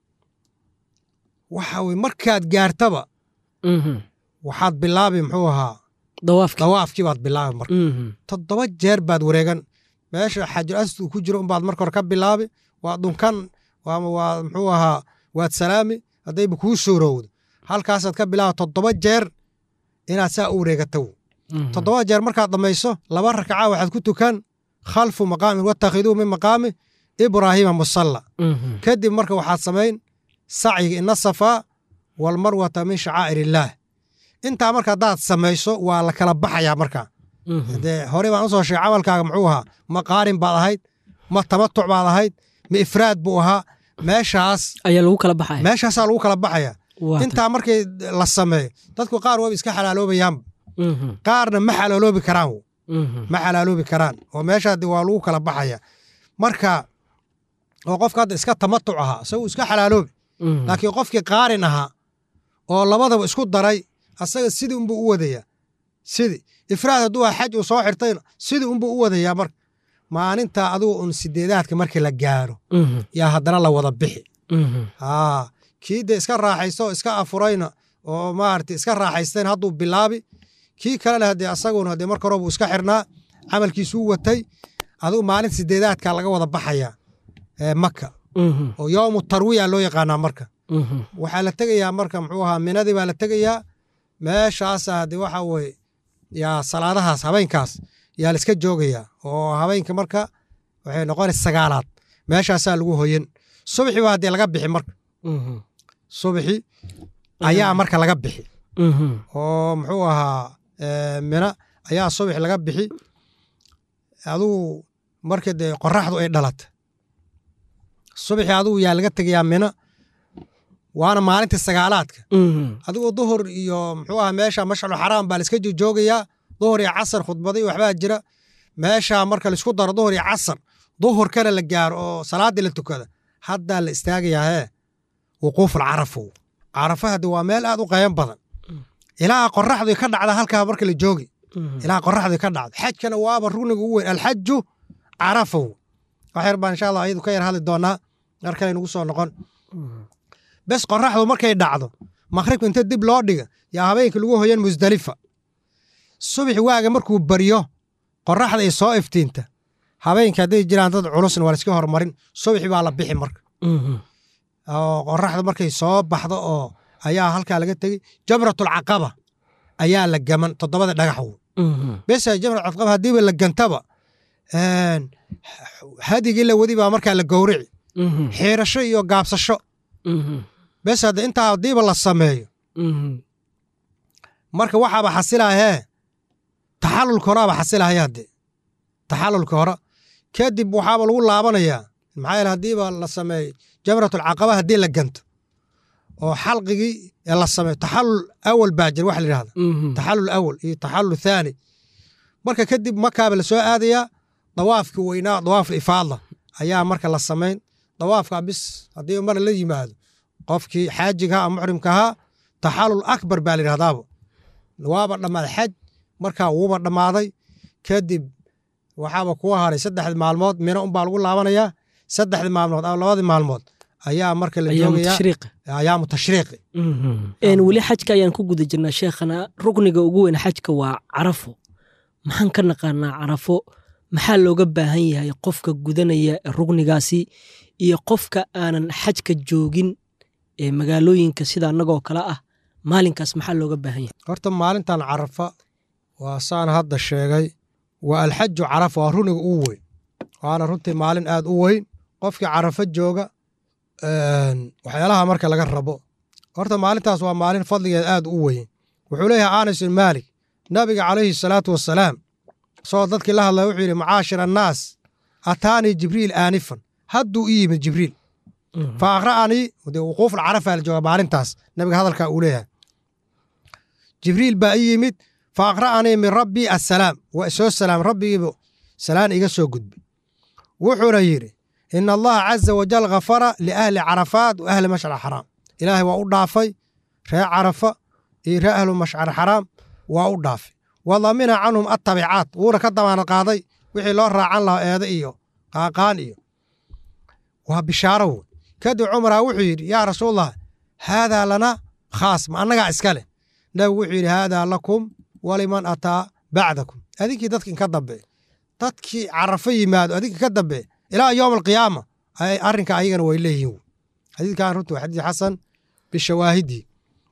S3: waxa weye markaad gaartaba
S2: Mhm.
S3: waxaad bilaabi muxuu ahaa
S2: dawaafki
S3: dawaafkii baad bilaabi marka
S2: Mhm.
S3: toddoba jeer baad wareegan meesha xajul asad uu ku jiro unbaad marka hore ka bilaabi waa dhunkan waama waa muxuu ahaa waad salaami haddayba kuu suurowdo halkaasaad ka bilaaba toddoba jeer inaad saa u wareegatow
S2: Mhm.
S3: toddoba jeer markaad dhammayso laba rakaca waxaad ku tukan khalfu maqaamin wattakhiduu min maqaami ibraahiima musalla
S2: Mhm.
S3: kadib marka waxaad samayn sacyiga ina safaa walmarwata min shacaa'ir illaah intaa marka haddaad samayso waa la kala baxayaa marka
S2: Mhm.
S3: dee hore baan usoo sheegay camalkaaga muxuu ahaa ma qaarin baad ahayd ma tamatuc baad ahayd ma ifraad buu ahaa meeshaas
S2: ayaa lagu kala baxaya
S3: meeshaasaa lagu kala baxaya
S2: Waa
S3: intaa markii la sameeyo dadku qaar waaba iska xalaaloobayaanba
S2: tan. Mhm.
S3: qaarna ma xalaaloobi karaan wo.
S2: Mhm.
S3: ma xalaaloobi karaan oo meeshaa de waa lagu kala baxaya marka oo qofka hadda iska tamatuc ahaa isagu iska xalaaloobi
S2: Mhm.
S3: laakiin qofkii qaarin ahaa oo labadaba isku daray asaga sidii unbuu u wadaya sidii ifraad hadduu ah xaj uu soo xirtayna sidii unbuu u wadayaa marka maalinta adigu un sideedaadka markii la gaaro
S2: Mhm.
S3: yaa haddana la wada bixi
S2: Mhm.
S3: haa kii de iska raaxaysto oo iska afurayna oo maarata iska raaxaystayna hadduu bilaabi kii kalena haddee asaguna dee marka hore buu iska xirnaa camalkiisuu watay adigu maalin sideedaadka laga wada baxaya ee maka
S2: Mhm.
S3: oo yowmu tarwiya loo yaqaanaa marka
S2: Mhm.
S3: waxaa la tegayaa marka muxuu ahaa minadii baa la tegayaa meeshaasa haddii waxa weye yaa salaadahaas habeenkaas yaa la iska joogayaa oo habeenka marka waxay noqonaysa sagaalaad meeshaasaa lagu hoyan subxi baa haddii laga bixi marka
S2: Mhm.
S3: subxi ayaa marka laga bixi
S2: Mhm.
S3: oo muxuu ahaa eh, mina ayaa subax laga bixi adigu marka dee qoraxdu ay dhalata subaxii adigu yaa laga tegayaa mina waana maalintii sagaalaadka
S2: Mhm.
S3: adigoo duhur iyo muxuu aha meesha mashcalu xaraam baa laiska joogayaa duhur iyo casar khudbadii waxbaa jira meesha marka laisku daro duhur iyo casar duhur kale la gaaro oo salaaddii la tukada haddaa la istaagayaa hee wuquuful carafow carafa hadde waa meel aad u qayan badan ilaa qoraxdu ka dhacda halkaa marka la joogi
S2: Mhm.
S3: ilaa qoraxdu ka dhacdo xajkana waaba rugniga ugu weyn alxaju carafow wax yar baan insha allah ayadu ka yar hadli doonaa markay nagu soo noqon
S2: Mhm.
S3: bes qoraxdu markay dhacdo maqribka inta dib loo dhiga yaa habeenka lagu hoyan musdalifa subax waaga markuu baryo qoraxda ay soo iftiinta habeenka hadday jiraan dad culusna waa laiska hormarin subaxi baa la bixi marka
S2: Mhm.
S3: oo qoraxda markay soo baxdo oo ayaa halkaa laga tegey jamratul caqaba ayaa la gaman toddobada dhagaxw
S2: Mhm.
S3: bes jamrat caqaba haddiiba la gantaba een, hadigii la wadi baa markaa la gowrici
S2: Mhm.
S3: xiirasho iyo gaabsasho
S2: Mhm.
S3: bes hadde intaa haddiiba la sameeyo
S2: Mhm.
S3: marka waxaaba xasilahee taxalulka horaaba xasilahaya hadde taxalulka hore kadib waxaaba lagu laabanayaa maxaa yeele haddiiba la sameeyo jamratul caqaba haddii la ganto oo xalqigii ee la sameeyo taxalul awal baa jira waxa la yidhahda
S2: Mhm.
S3: taxalul awal iyo taxalul thaani marka kadib makaaba la soo aadayaa dawaafkii weynaa dawaaful ifaadla ayaa marka la samayn dawaafka bis haddii mar la yimaado qofkii xaajiga ama muxrimka ahaa taxalul akbar baa la yidhahdaaba waaba dhammaaday xaj markaa wuuba dhammaaday kadib waxaaba kuwa haray saddexdi maalmood mina unbaa lagu laabanayaa saddexdi maalmood ama labadii maalmood ayaa marka la
S2: ayaamu
S3: joogayaa
S2: tashriiqi
S3: ayaamu tashriiqi
S2: Mhm. Een, weli xajka ayaan ku guda jirnaa sheekhana rukniga ugu weyn xajka waa carafo maxaan ka naqaanaa carafo maxaa looga baahan yahay qofka gudanaya ruknigaasi iyo qofka aanan xajka joogin ee magaalooyinka sida annagoo kale ah maalinkaas maxaa looga baahan yahay
S3: horta maalintan carafa waa saan hadda sheegay waa alxaju carafa waa runiga ugu weyn waana runtii maalin aad u weyn qofkii carafa jooga een, waxyaalaha marka laga rabo horta maalintaas waa maalin fadligeed aad u weyn wuxuu leeyahay anas bin maalik nabiga calayhi salaatu wasalaam isagoo dadkii la hadlaya wuxuu yidhi macaashir annaas ataanii jibriil aanifan hadduu i yimid jibriil fa aqra'anii dee wuquuf alcarafa la jooga maalintaas nabiga hadalkaa uu leeyahay jibriil baa i yimid fa aqra'anii min rabbii assalaam waa isoo salaam rabbigiibu salaan iga soo gudbay wuxuuna yidhi ina allaha caza wajal ghafara liahli carafaat wa ahli mashcar xaraam ilaahay waa u dhaafay ree carafa iyo ree ahlu mashcar xaraam waa u dhaafay wa damina canhum attabicaat wuuna ka damaanad qaaday wixii loo raacan lahaa eede iyo qaaqaan iyo waa bishaaro wey kadib cumaraa wuxuu yidhi yaa rasuulallah haadaa lana khaas ma annagaa iska leh nabigu wuxuu yidhi haadaa lakum waliman ataa bacdakum adinkii dadkin ka dambe dadkii carafo yimaado adinka ka dambe ilaa yowm alqiyaama ay arrinka ayagana way leeyihiin xadiidkan runtii waa xadiid xasan bishawaahidii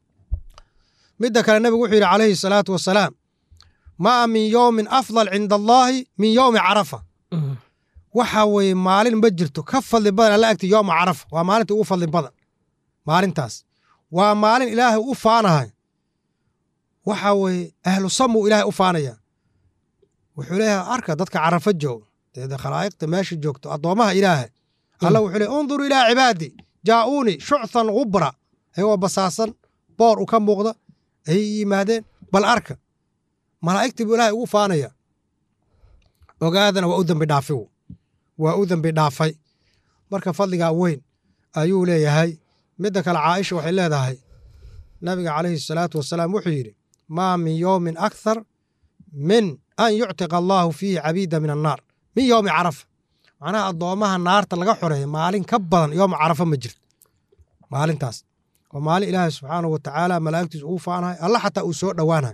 S3: midda kale nabigu wuxuu yidhi calayhi salaatu wasalaam maa min yowmin afdal cinda allaahi min yowmi carafa waxa weeye maalin ma jirto ka fadli badan alla agti yowma carafa waa maalinta ugu fadli badan maalintaas waa maalin ilaahay u faanahay waxa weeye ahlu samu ilaahay u faanaya wuxuu leeyahay arka dadka carafo jooga dee khalaa'iqta meesha joogto addoommaha ilaahay alla wuxuu leeyahy unduru ilaa cibaadi jaa'uuni shuchan gubra ayagoo basaasan boor u ka muuqda ayay yimaadeen bal arka malaa'igtii buu ilaahay ugu faanaya ogaadana waa u dembi dhaafi waa u dembi dhaafay marka fadligaa weyn ayuu leeyahay midda kale caaisha waxay leedahay nabiga calayhi salaatu wasalaam wuxuu yidhi maa min yowmin akthar min an yuctiqa allaahu fiihi cabiida min annaar min yowmi carafa macnaha addoommaha naarta laga xoreeya maalin ka badan yowma carafa ma jirto maalintaas waa maalin ilaahay subxaanahu wa tacaala malaa'igtiis ugu faanahay alla xataa uu soo dhowaanahay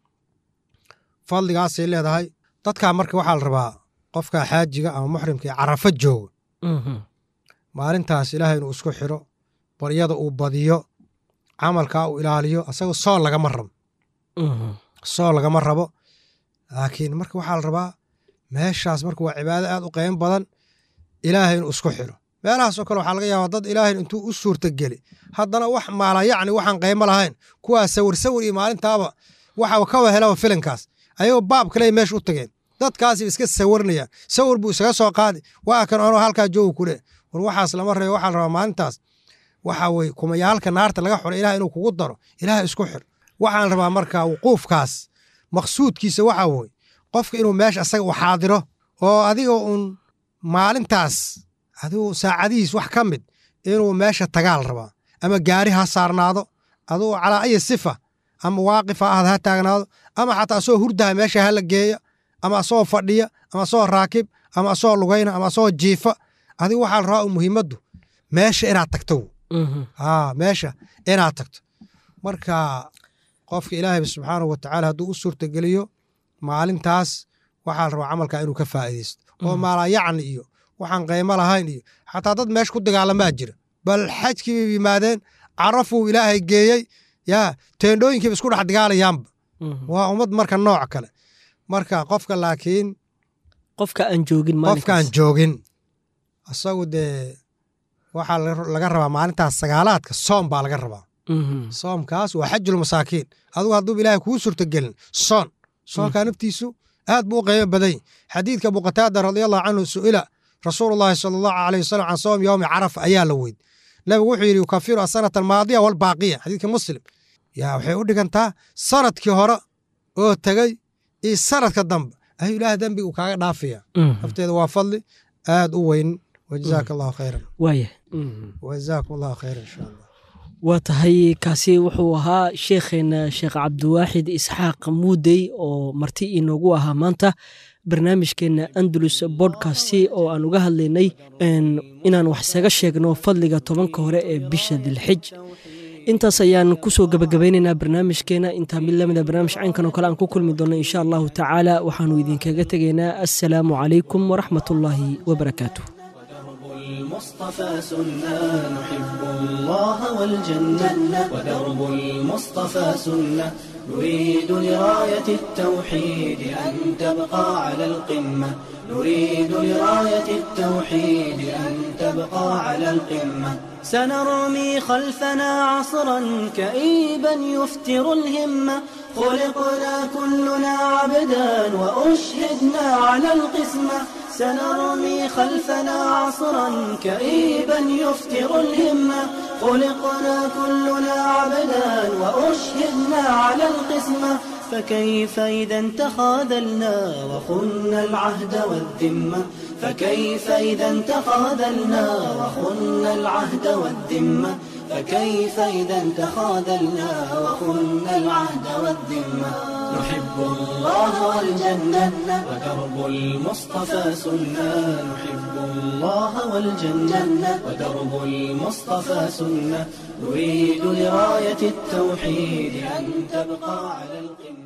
S3: fadligaasay leedahay dadkaa marka waxaa la rabaa qofka xaajiga ama muxrimka ee carafo jooga maalintaas ilaahay inuu isku xiro baryada uu badiyo camalkaa uu ilaaliyo asagoo soon lagama rabo soon lagama rabo laakiin marka waxaa la rabaa meeshaas marka waa cibaado aad u qeymo badan ilaahay inuu isku xiro meelahaasoo kale waxaa laga yaabaa dad ilaahay intuu u suurtageli haddana wax maala yacni waxaan qeymo lahayn kuwaa sawir sawir iyo maalintaaba waxa kawa helaba filinkaas ayagoo baab kale meesha u tageen dadkaasi iska sawirnayaan sawir buu isaga soo qaadi waa kan anoo halkaa jooga kule war waxaas lama reebo waxaa la rabaa maalintaas waxa weye kumayaalka naarta laga xulay ilaah inuu kugu daro ilaah isku xir waxaan rabaa marka wuquufkaas maqsuudkiisa waxa weye qofka inuu meesha asaga u xaadiro oo adiga uun maalintaas adigu saacadihiis wax ka mid inuu meesha tagaal rabaa ama gaari ha saarnaado adugu calaa ayi sifa ama waaqif ha ahad ha taagnaado ama xataa asagoo hurdaha meesha hala geeya ama asagoo fadhiya ama asagoo raakib ama asagoo lugayna ama asagoo jiifa adigu waxaa la rabaa muhiimaddu meesha inaad tagto haa meesha inaad tagto marka qofka ilaahayba subxaanahu watacaala hadduu u suurtageliyo maalintaas waxaa la rabaa camalkaa inuu ka faa'iidaysto oo maalayacni iyo waxaan qaymo lahayn iyo xataa dad meesha ku dagaalamaa jira bal xajkii bay yimaadeen carafuu ilaahay geeyey yaa teendhooyinkiiba isku dhex dagaalayaanba waa ummad marka nooc kale marka qofka laakiin
S2: qofka aan joogin
S3: qofkaan joogin isagu dee waxaa laga rabaa maalintaas sagaalaadka soom baa laga rabaa soomkaas waa xajul masaakiin adugu hadduu ilaahay kuu suurtagelin soon soonkaa naftiisu aad buu u qiimo badany xadiidka abu qataada radiallahu canhu su'ila rasuulullahi sala allahu aleyh wasalam can soom yowmi carafa ayaa la weyd nabigu wuxuu yidhi yukafiru asanata almaadiya walbaaqiya xadiidka muslim yaa waxay u dhigantaa sanadkii hore oo tegey iyo sanadka dambe ayuu ilaah dembiga uu kaaga dhaafaya nafteeda waa fadli aad u weyn wajazaaka allahu khayran
S2: waaya
S3: wajazaakum allahu khayran insha allah
S2: waa tahay kaasi wuxuu ahaa sheekheena sheekh cabdiwaaxid isxaaq muudey oo marti inoogu ahaa maanta barnaamijkeena andalus bodkasti oo aan uga hadlaynay inaan wax isaga sheegno fadliga tobanka hore ee bisha dilxij intaas ayaan kusoo gabagabaynaynaa barnaamijkeena intaa mid lamida barnaamij caynkan oo kale aan ku kulmi doonno insha allahu tacaala waxaanu idinkaga tegaynaa assalaamu calaykum waraxmat ullaahi wabarakaatu
S1: المصطفى سنة نحب الله والجنة ودرب المصطفى سنة نريد لراية التوحيد أن تبقى على القمة نريد لراية التوحيد أن تبقى على القمة سنرمي خلفنا عصرا كئيبا يفتر الهمة خلقنا كلنا عبدا وأشهدنا على القسمة سنرمي خلفنا عصرا كئيبا يفتر الهمة خلقنا كلنا عبدا وأشهدنا على القسمة فكيف إذا تخاذلنا وخنا العهد والذمة فكيف إذا تخاذلنا وخنا العهد والذمة فكيف إذا تخاذلنا وخنا العهد والذمة نحب الله والجنة ودرب المصطفى سنة نحب الله والجنة ودرب المصطفى سنة نريد لراية التوحيد أن تبقى على القمة